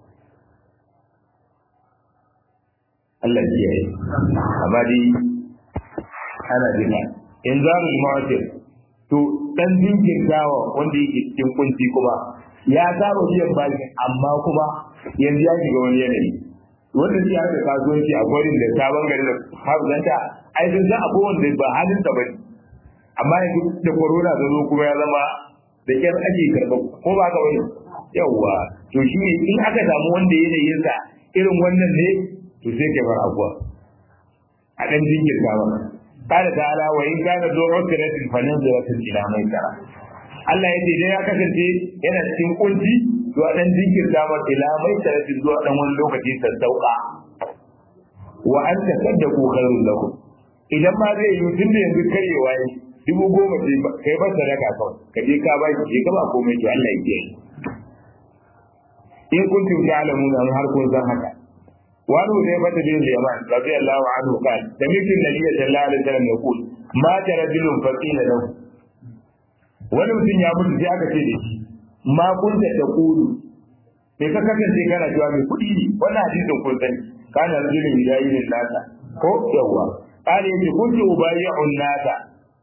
Allah ya yi amma dai ana jina in za mu ma'aikata to dan jinkirtawa wanda yake cikin kunci kuma ya saba biyan bashi amma kuma yanzu ya shiga wani yanayi wanda shi haka kasuwanci a gwarin da sabon gari da hafzanta ai sun san akwai wanda ba halin sa bane amma yanzu da corona ta zo kuma ya zama da kyar ake karɓa ko ba ka wani yawwa to shi ne in aka samu wanda yanayin sa irin wannan ne to sai ka bar abuwa a dan jinkirta ba قال تعالى وإن كان ذو عسرة فنظرة إلى ميسرة Allah ya ce dai ya kasance yana cikin kunci zuwa dan jinkirta ma ila mai tarafi zuwa dan wani lokaci sassauka wa an tasaddaqu khairul lakum idan ma zai yi tunda yanzu karewa yi dubu goma ce kai ba sadaka kawai ka je ka ba ki ka ba komai to Allah ya ce in kuntum ta'lamuna har kun san haka وعنه حذيفة بن اليمان رضي الله عنه قال سمعت النبي صلى الله عليه وسلم يقول مات رجل فقيل له wani mutum ya mutu sai aka ce da shi ma kunta da kulu sai ka kasance kana cewa mai kuɗi ne wannan hadisin kun sani kana rajulun hidayin nasa ko yawa kana yace kuntu ubayi'un nasa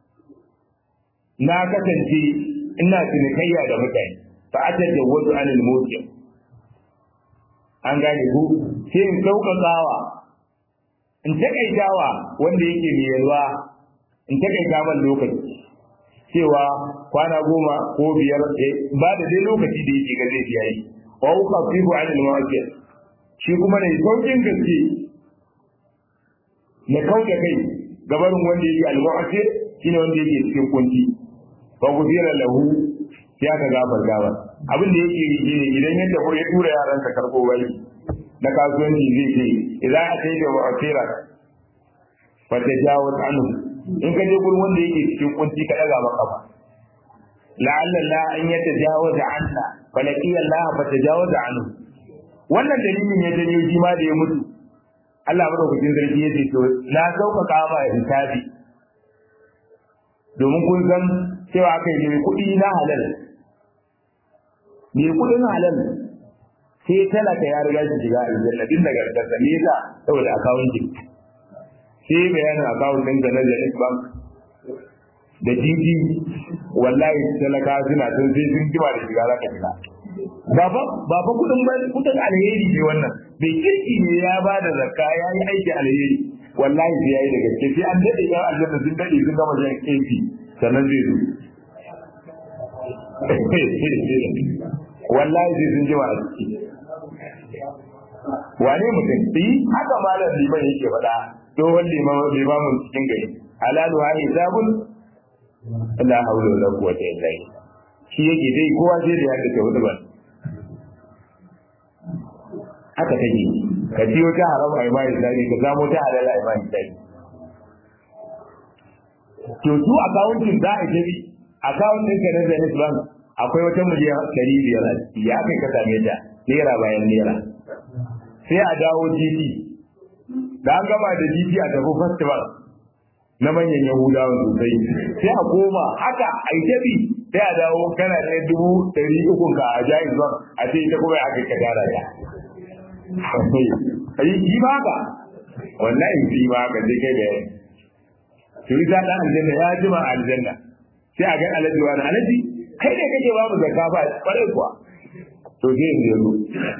na kasance ina cinikayya da mutane fa atajawwadu anil mutim an gane ku sai in sauƙaƙawa in taƙaitawa wanda yake mai yalwa in taƙaita man lokaci cewa kwana goma ko biyar ba da dai lokaci da yake ga zai biya yi wa uka fihu an al-mawaqi shi kuma ne saukin gaske na kauda kai gabarin wanda yake al-mawaqi shine wanda yake cikin kunci fa gudira lahu ya ka gabar gabar abin da yake yi ne idan yadda ko ya tura yaransa karbo bai na kasuwanci zai ce idan a kai da wa'asira fa tajawaz anhu in ka je gurin wanda yake cikin kunci ka daga maka ba la'alla la an yatajawaza anna fa laqiya Allah fa tajawaza anhu wannan dalilin ya janyo shi ma da ya mutu Allah madaukakin sarki ya ce to na sauƙaƙa ma hisabi domin kun san cewa aka yi kuɗi na halal mai kuɗin halal sai talaka ya riga shi shiga aljanna din daga gargarsa me yasa saboda akawun ki sai bayanin akawun ɗin na Zenith Bank da GT wallahi talaka suna sun sai sun jima da shiga zaka shiga ba fa ba fa kuɗin ba kuɗin alheri ne wannan bai kirki ne ya ba da zakka ya yi aiki alheri wallahi sai ya yi da gaske sai an daɗe yan aljanna sun daɗe sun gama jan kefi sannan zai zo wallahi sai sun jima a ciki wane mutum yi haka malam liman yake faɗa tsohon limamin cikin gari halalu ha hisabun la haula wala quwwata illa billah shi yake dai kowa sai da yadda ta hudu ba haka take ka ciyo ta haram a imani tsari ka samu ta halal a imani tsari to su akawuntin za a tafi akawuntin ka na Zenith Bank akwai wata miliyan ɗari biyar a ciki ya kai ka same ta naira bayan naira sai a dawo GT da an gama da GT a tafi festival na manyan Yahudawa sosai sai a koma haka a yi tabi sai a dawo kana da dubu ɗari uku ka a jayin zuwa a ce ita kuma aka ka gyara ya. Ayi shi ba haka wallahi shi ba haka sai kai da yayi. To ita ɗan aljanna ya jima a aljanna sai a ga alaji wani alaji kai ne kake babu zakka ba kwarai kuwa. To sai yanzu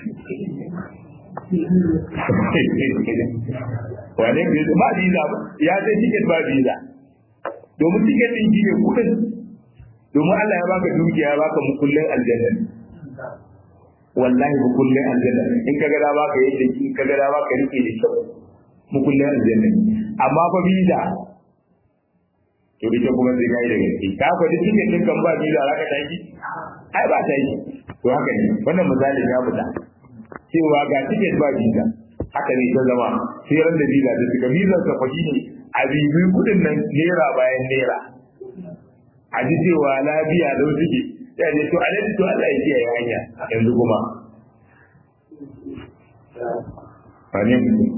wane ne ba visa ya sai ticket ba visa domin ticket din shi ne kudin domin Allah ya baka dukiya ya baka mukullin aljanna wallahi mukullin aljanna in ka gada baka yadda in ka gada baka rike da kyau mukullin aljanna amma fa visa to ita kuma sai kai da gaske ka fa duk ticket din kan ba visa zaka tashi ai ba tashi to haka ne wannan misalin ya fita cewa ga ticket ba visa haka ne ta zama sai ran da visa ta shiga visa ta fashi ne a bibi kudin nan naira bayan naira a ji cewa lafiya da suke sai ne to alaji to Allah ya kiyaye hanya yanzu kuma Fane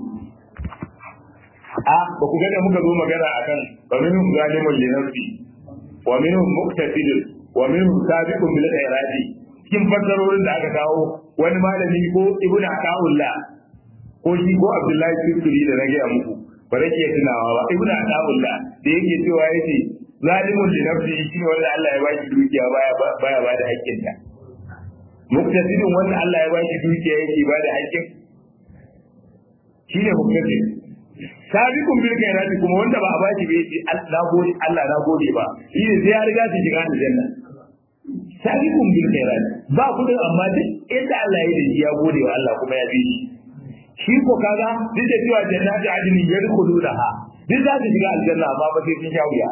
a ba ku gane muka zo magana akan wa minhum zalimun li nafsi wa minhum muqtasidun wa minhum sabiqun bil khairati cikin fassarorin da aka kawo wani malami ko ibnu ataullah ko shi ko abdullahi sirri da na gaya muku ba zan iya tunawa ba ibnu ataullah da yake cewa yace zalimun li nafsi shi ne wanda Allah ya ba shi dukiya baya baya ba da hakkin ta muktasidin wanda Allah ya bashi dukiya yake ba da haƙƙin shine muktasid sabiqun bil khairati kuma wanda ba a bashi ba yace Allah gode Allah na gode ba shi ne sai ya riga shi shiga aljanna sabiqun bil khairati ba kudin amma duk inda Allah ya yi ya gode wa Allah kuma ya bi shi shi ko kaga duk da cewa jannati adnin yadkhulunaha duk za su shiga aljanna amma ba sai sun sha wuya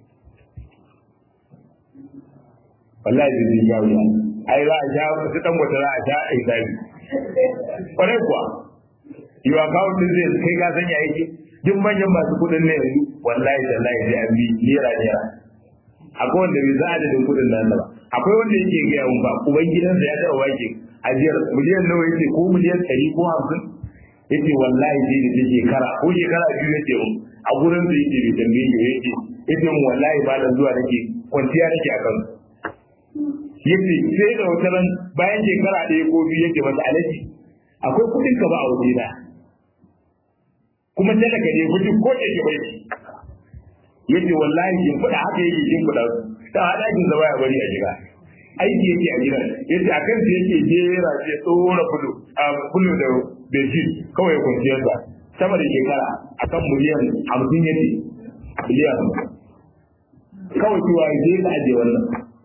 wallahi sai sun sha wuya ai za a sha su dan wata za a sha a hisabi kwarai kuwa yiwa kawo din zai kai ka sanya yake duk manyan masu kudin ne yanzu wallahi tallahi sai an bi nera nera akwai wanda bai za adadin kudin nan ba akwai wanda yake gaya mun ba uban gidansa ya taɓa wake ajiyar miliyan nawa yake ko miliyan ɗari ko hamsin yace wallahi sai da shekara ko shekara biyu yake mun a gurin da yake bai tambaye ni yace yace mun wallahi ba da zuwa nake kwanciya nake akan yace sai da wata ran bayan shekara ɗaya ko biyu yake masa alaji akwai kuɗin ka ba a waje na kuma talaka ne mutum ko da ke bai yace wallahi kin fada haka yake kin fada ta hada kin zama ya bari a jira aiki yake a gidan yace akan sa yake jera ce tsora fulo a fulo da bejin kawai ya kwanciyar sa sama da shekara akan miliyan hamsin yace miliyan kawai cewa zai ka aje wannan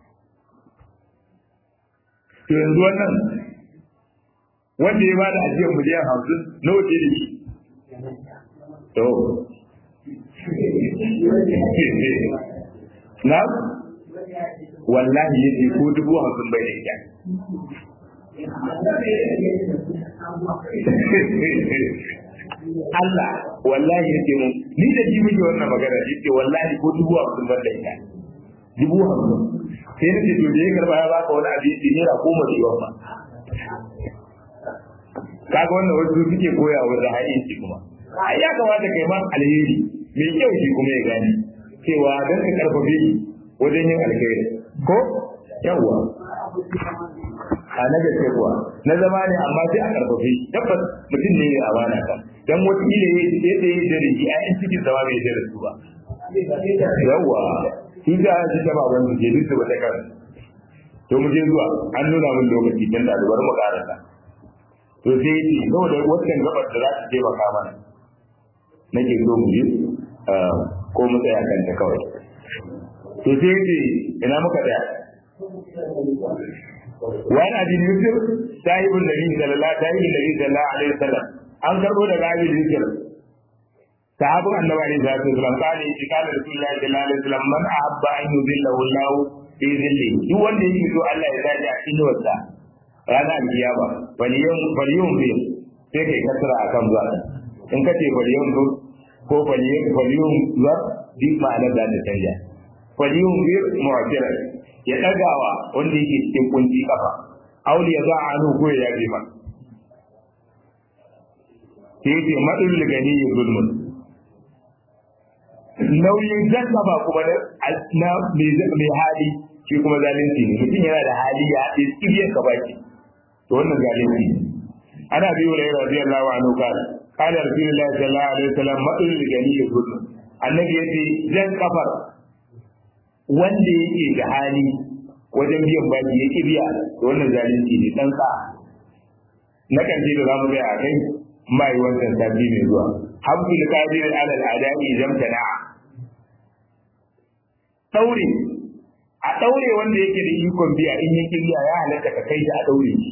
to yanzu wannan wanda ya bada ajiyar miliyan hamsin nawa ce da shi to na wallahi yace ko dubu hamsin bai da ita Allah wallahi yace mun ni da ji muke wannan magana yace wallahi ko dubu hamsin ban da ita dubu hamsin sai na ce to da ya karba ya baka wani abinci naira goma da yawa kaga wannan wasu suke koya wa da haƙinci kuma ai ya kamata kai ma alheri mai kyau shi kuma ya gane cewa don ka karfafe shi wajen yin alheri ko yawwa a na gaske kuwa na zama ne amma sai a karfafe shi tabbas mutum ne a bana kan dan wata ile ya yi da ya da shi a yan cikin zama bai da su ba yawwa shi da shi da baban su ke duk ba ta kan to mu je zuwa an nuna min lokaci dan da bari mu karanta to sai yi saboda wannan gabar da za ta taimaka mana nake so mu yi ko mu tsaya kanta kawai to sai yi ina muka tsaya wani abin yusuf sahibin nabi sallallahu sahibin nabi sallallahu alaihi wasallam an karbo daga abin yusuf sahabin annabi alaihi salatu wasallam kale shi kale rasulullahi sallallahu alaihi wasallam man ahabba an yudillahu Allah fi dhilli duk wanda yake so Allah ya zaji a cikin wasa ranar alkiyama faliyun faliyun bi sai kai kasara akan zuwa in ka ce faliyun bi ko faliyun faliyun zuwa bi ma'anar da ta canja faliyun bi mu'tira ya dagawa wanda yake cikin kunci kafa auli ya za a hannu ko ya yaje ma sai ce madul gani ya zulmun nauyin janna ba kuma na mai hali shi kuma zalunci ne mutum yana da hali ya haɗe tsibiyar ka baki to wannan zalunci ana bi wa rayuwa radiyallahu anhu kana qala rasulullahi sallallahu alaihi wasallam madul gani yuzul annabi yace jan kafar wanda yake da hali wajen biyan baki yake biya to wannan zalunci ne dan ka na kan da zamu ga a kai mai wannan sabbi ne zuwa habdul qadir ala al-ada'i jamtana daure a daure wanda yake da ikon biya in yake biya ya halatta ka kai shi a daure shi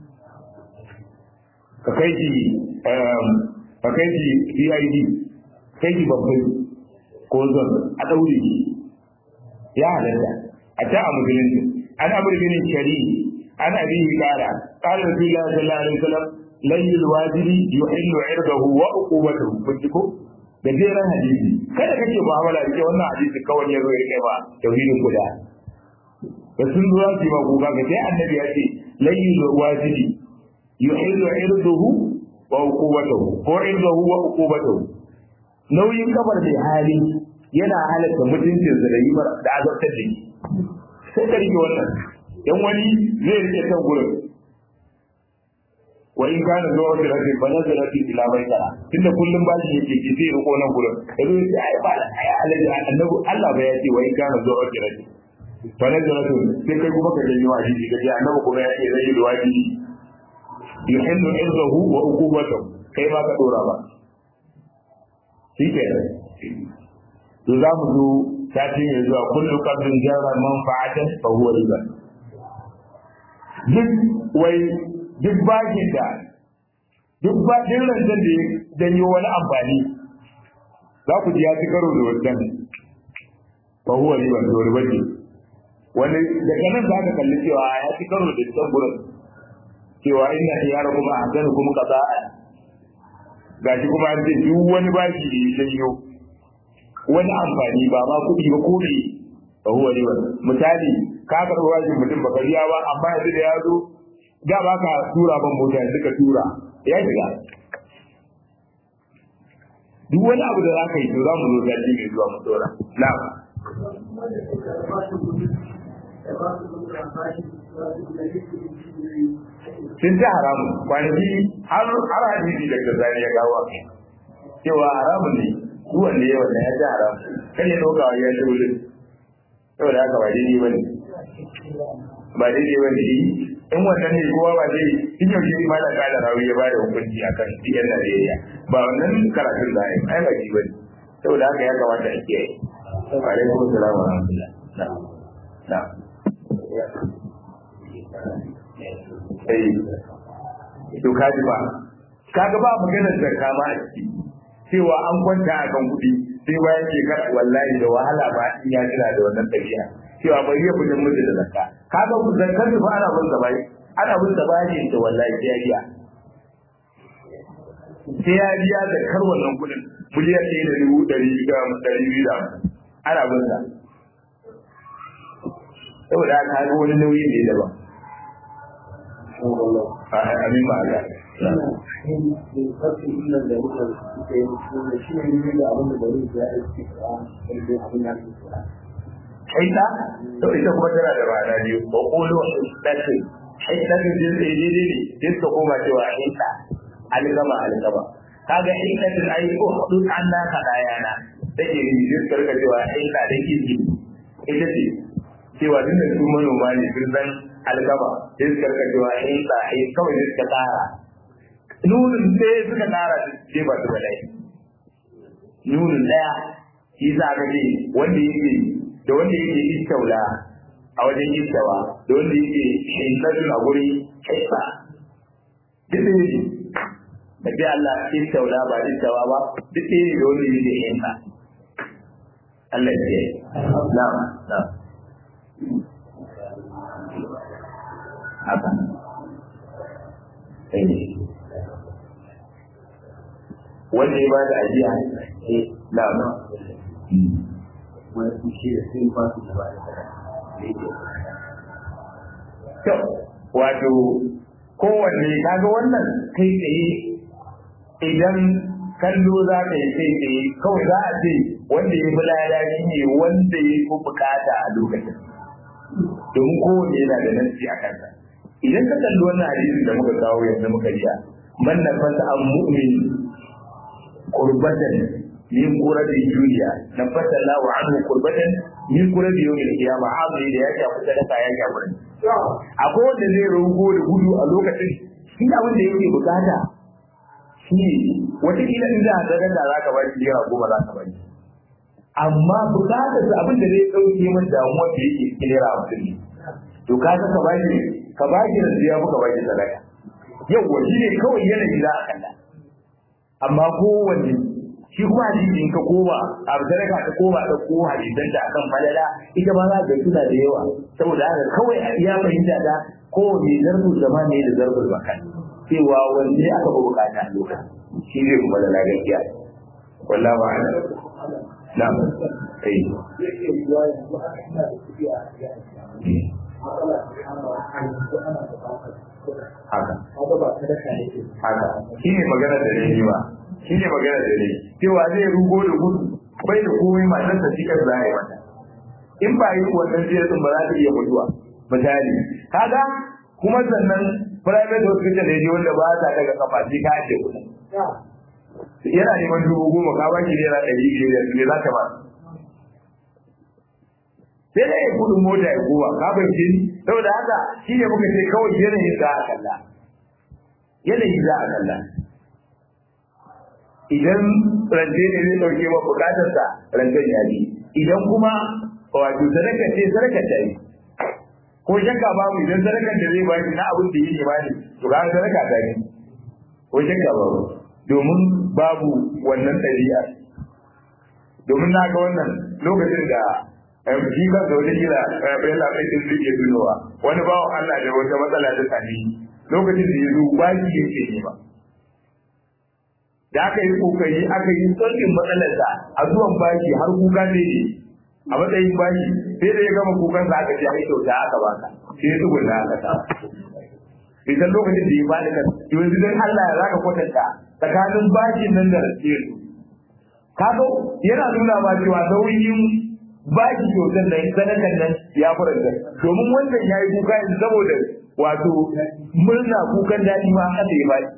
ka kai shi ka kai shi CID kai shi babbai ko zon a daure shi ya halatta a ta a musulunci an amur bin shari an abi kara qala rasulullahi sallallahu alaihi wasallam layyul wajiri yuhillu irdahu wa uqubatuhu kun ji ko da jeran hadisi kada kake mu'amala da wannan hadisi kawai ya zo ya kai ba tauhidin guda da sun zuwa su ba kuka ga sai annabi ya ce layyul wajiri yuhillu irdahu wa uqubatuhu ko irdahu wa uqubatuhu nauyin kabar mai hali yana halatta mutuncin da yi da azabtar da shi sai ka rike wannan dan wani zai rike kan gurin wa in kana zuwa da rafi fa nazara fi ila baitara tunda kullum ba shi yake ki zai riko nan gurin yazo ya ai ba ai alaji annabi Allah ba ya ce wa in kana zuwa da rafi fa na jira to sai kai kuma ka janyo a jiki kaje annabi kuma ya ce zai luwadi yuhillu irzahu wa uqubatahu kai ma ka dora ba shikenan to za mu zo sati mai zuwa kullu qabrin jarra manfa'atan fa huwa riba duk wai duk bakin da duk bakin rancen da ya janyo wani amfani za ku ji ya ci karo da wannan fa huwa riba to riba ce wani daga nan za ka kalli cewa ya ci karo da can gurin cewa inna iyara kuma ahsanu kuma qada'a gashi kuma an ce duk wani baki da ya janyo wani amfani ba ma kuɗi ba ko ne fa huwa riba misali ka karɓi bashin mutum baka biya ba amma yanzu da ya zo da ba ka tura ban mota yanzu ka tura ya shiga duk wani abu da za ka yi to za mu zo sati mai zuwa mu dora na'am sun ci haramun kwanaki har har hadisi da gazani ya gawa cewa haramun ne duk wanda ya wannan ya ci haramun kan ya ɗauka ya ci wurin saboda haka ba daidai ba ne ba daidai ba ne in wannan ne kowa ba zai in yau shi ma da kada rawi ya bada hukunci akan yan Najeriya ba wannan karatun da ai ai ba shi bane saboda haka ya kamata a kiyaye wa alaikum assalam wa rahmatullah na'am na'am eh to kaji ba kaga ba maganar zakka ma a ciki cewa an kwanta a kan kuɗi sai bayan shekara wallahi da wahala ba in ya jira da wannan tafiya cewa bai iya fitin mutu da zakka kaga ku zakkar ba ana bin sa bai ana bin sa bai ne to wallahi sai ya biya sai ya biya da kar wannan kuɗin miliyan ɗaya da dubu ɗari biyu da ɗari biyu da ana bin sa saboda haka ga wani nauyi ne daban amin ba ga haita to ita kuma tana da ma'ana biyu ba kolo hidatin hidatin din sai dai ne din ka koma cewa hita algama algama kaga hidatin ai ko hudu an na ka dayana take ni din karka cewa hita da kiji ita ce cewa din da su manoma ne sun san algama din karka cewa hita ai kawai din ka tsara nunin sai suka tsara ce ba su balai nunin daya shi za ka ce wanda yake da wanda yake istaula a wajen istawa da wanda yake shinkatun a guri kaifa duk da yake da bi Allah istaula ba istawa ba duk da yake da wanda yake hinka Allah ya ce na'am na'am haka sai wanda ya ba da ajiya na'am wani kushe da sai ba su gaba da kyau wato kowanne kaga wannan kai tsaye idan kallo za ka yi kai tsaye kawai za a ce wanda ya fi lada shi ne wanda ya fi bukata a lokacin domin kowanne yana da nasi a kansa idan ka kalli wannan hadisin da muka kawo yanzu muka jiya man nafasa an mu'min qurbatan min qurati duniya nafasa Allahu anhu qurbatan min qurati yawmil qiyamah azumi da ya shafi sadaka ya shafi akwai wanda zai rogo da gudu a lokacin shi abin da yake bukata shi wata kila in za a sadaka za ka bari naira goma za ka bari amma bukatar sa abin da zai dauke min damuwar da yake cikin naira hamsin ne to ka ga ka bari ka bari da ya muka bari sadaka yau shi ne kawai yanayi za a kalla amma kowanne shi kuma hadisi in ka koma a sadaka ta koma ta ko hadisan da akan falala ita ma za ka tuna da yawa saboda haka kawai a iya fahimta da ko ne zarfin zama ne da zarfin makan cewa wanne aka fi bukata a lokacin shi zai kuma da gaskiya wallahu a'lam na'am eh haka haka shi ne magana da ne ba shi ne magana da ne cewa zai rugo da gudu bai da komai matar sa cikin za a yi mata in ba yi wannan ziyarar ba za ta iya mutuwa misali kaga kuma sannan private hospital ne wanda ba ta daga kafa sai ka ake kuɗi yana neman dubu goma ka ba shi naira ɗari biyar ne za ta ba sai dai ya kudin mota ya kowa ka bai ni saboda haka shi ne muka ce kawai yanayin za a kalla yanayi za a kalla idan rance ne zai dauke ma bukatarsa rancen ya ji idan kuma wato sadaka ce sadaka ta yi ko shakka babu idan sadakar da zai baki na abin da yake bani to ga sadaka ta yi ko shakka babu domin babu wannan ɗabi'a domin na ga wannan lokacin da shi ba da wani gida bayan labai din zai iya tunowa wani bawan Allah da wata matsala ta sami lokacin da ya zo baki yake ne ba da aka yi kokari aka yi sauƙin matsalarsa a zuwan baki har kuka ne ne a matsayin baki sai da ya gama kukan sa aka ce ai kyauta aka baka sai ya tsugunna aka sa idan lokacin da ya bada kan yanzu dan Allah ya zaka kwatanta tsakanin bakin nan da rasiyin kaga yana nuna ma cewa nauyin baki kyautar nan sadakan nan ya faranta domin wannan ya yi kuka yanzu saboda wato murna kukan daɗi ma haka ya baki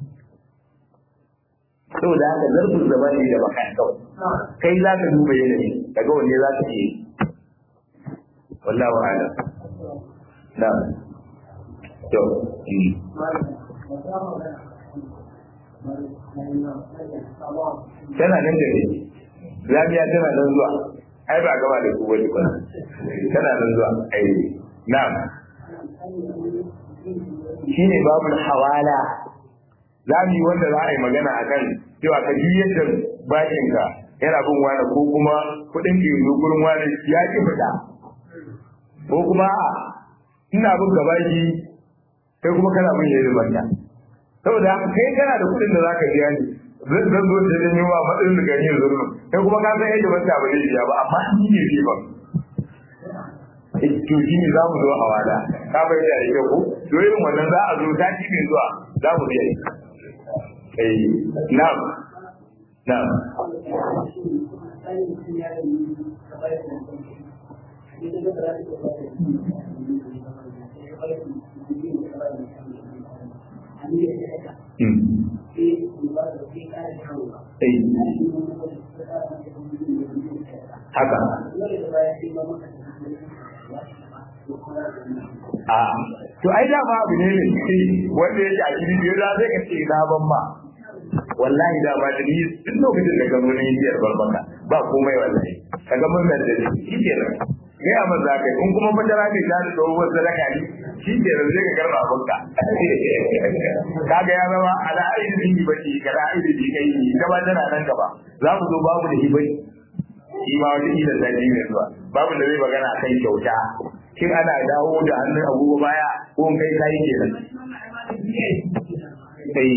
saboda haka zarfin zama ne da baka kawai kai za ka duba yanayi daga wanne za ka iya wallahu a'lam na to tana nan da ne lafiya tana nan zuwa ai ba gaba da kuwa duk tana nan zuwa ai na'am shine babul hawala za mu yi wanda za a yi magana a kan cewa ka ji yadda bakinka yana bin wani ko kuma kuɗin ke zo gurin wani ya ki fita ko kuma a ina bin gaba shi kai kuma kana bin yadda banta saboda haka kai kana da kuɗin da za ka biya ni zan zo da jin yawa matsayin da gani zurmi kai kuma ka san yadda banta ba zai biya ba amma ni ne bi ba to shi ne za mu zo a wada ka bai da ita ko to irin wannan za a zo sati mai zuwa za mu biya eh na'am na'am haka a to ai dama abu ne ne wanda yake a cikin biyar za zai ka ce na ban ma wallahi da ba da ni duk lokacin da ka zo na biyar barbaka ba komai wallahi ka ga mun nan da shi ke nan kai a maza kai in kuma madara ne ta da tsohuwar sadaka ne shi ke nan zai ka karba abinka kaga ya zama ala ainihin yi bace ka da ainihin kai yi gaba tana nan gaba za mu zo babu da hibai shi ma wata ila sati mai zuwa babu da zai magana kan kyauta shin ana dawo da hannun agogo baya ko kai kai kenan sai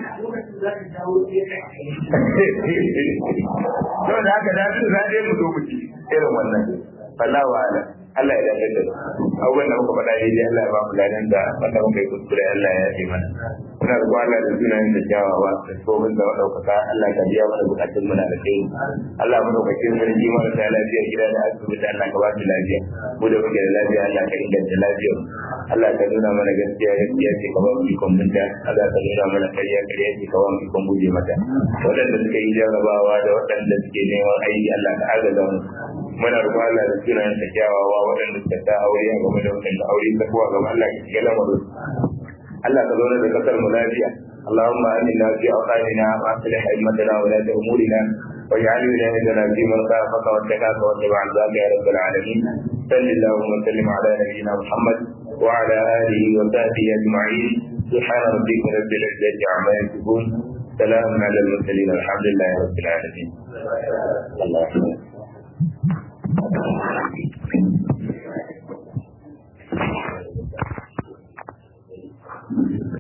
to da haka da su za mu zo mu ci irin wannan wallahu a'lam Allah ya dace da abubuwan da muka faɗa daidai Allah ya ba mu ladan da wanda muka yi kuskure Allah ya yi mana muna da Allah da sunayen da kyawawa da tsohon da ɗaukaka Allah ka biya mana bukatun muna da kai Allah mu ɗaukakin sarki mara da lafiya gida da asibiti Allah ka ba su lafiya mu da muke da lafiya Allah ka inganta lafiyar Allah ka nuna mana gaskiya gaskiya ce ka ba mu ikon binta Allah ka nuna mana ƙarya ƙarya ce ka ba mu ikon guje mata waɗanda suka yi jarrabawa da waɗanda suke neman aiki Allah ka agaza mu muna roƙon Allah da sunayen da kyawawa waɗanda suka sa aure a game da waɗanda aure ta kuwa gaba Allah ka shiga lamarin Allah ka zauna da kasar mu lafiya اللهم آمنا في أوطاننا وأصلح أئمتنا ولاة أمورنا واجعل ولايتنا في من خافك واتقاك واتبع رضاك يا رب العالمين صل اللهم وسلم على نبينا محمد وعلى آله وصحبه أجمعين سبحان ربك رب العزة عما يصفون سلام على المرسلين الحمد لله رب العالمين الله أكبر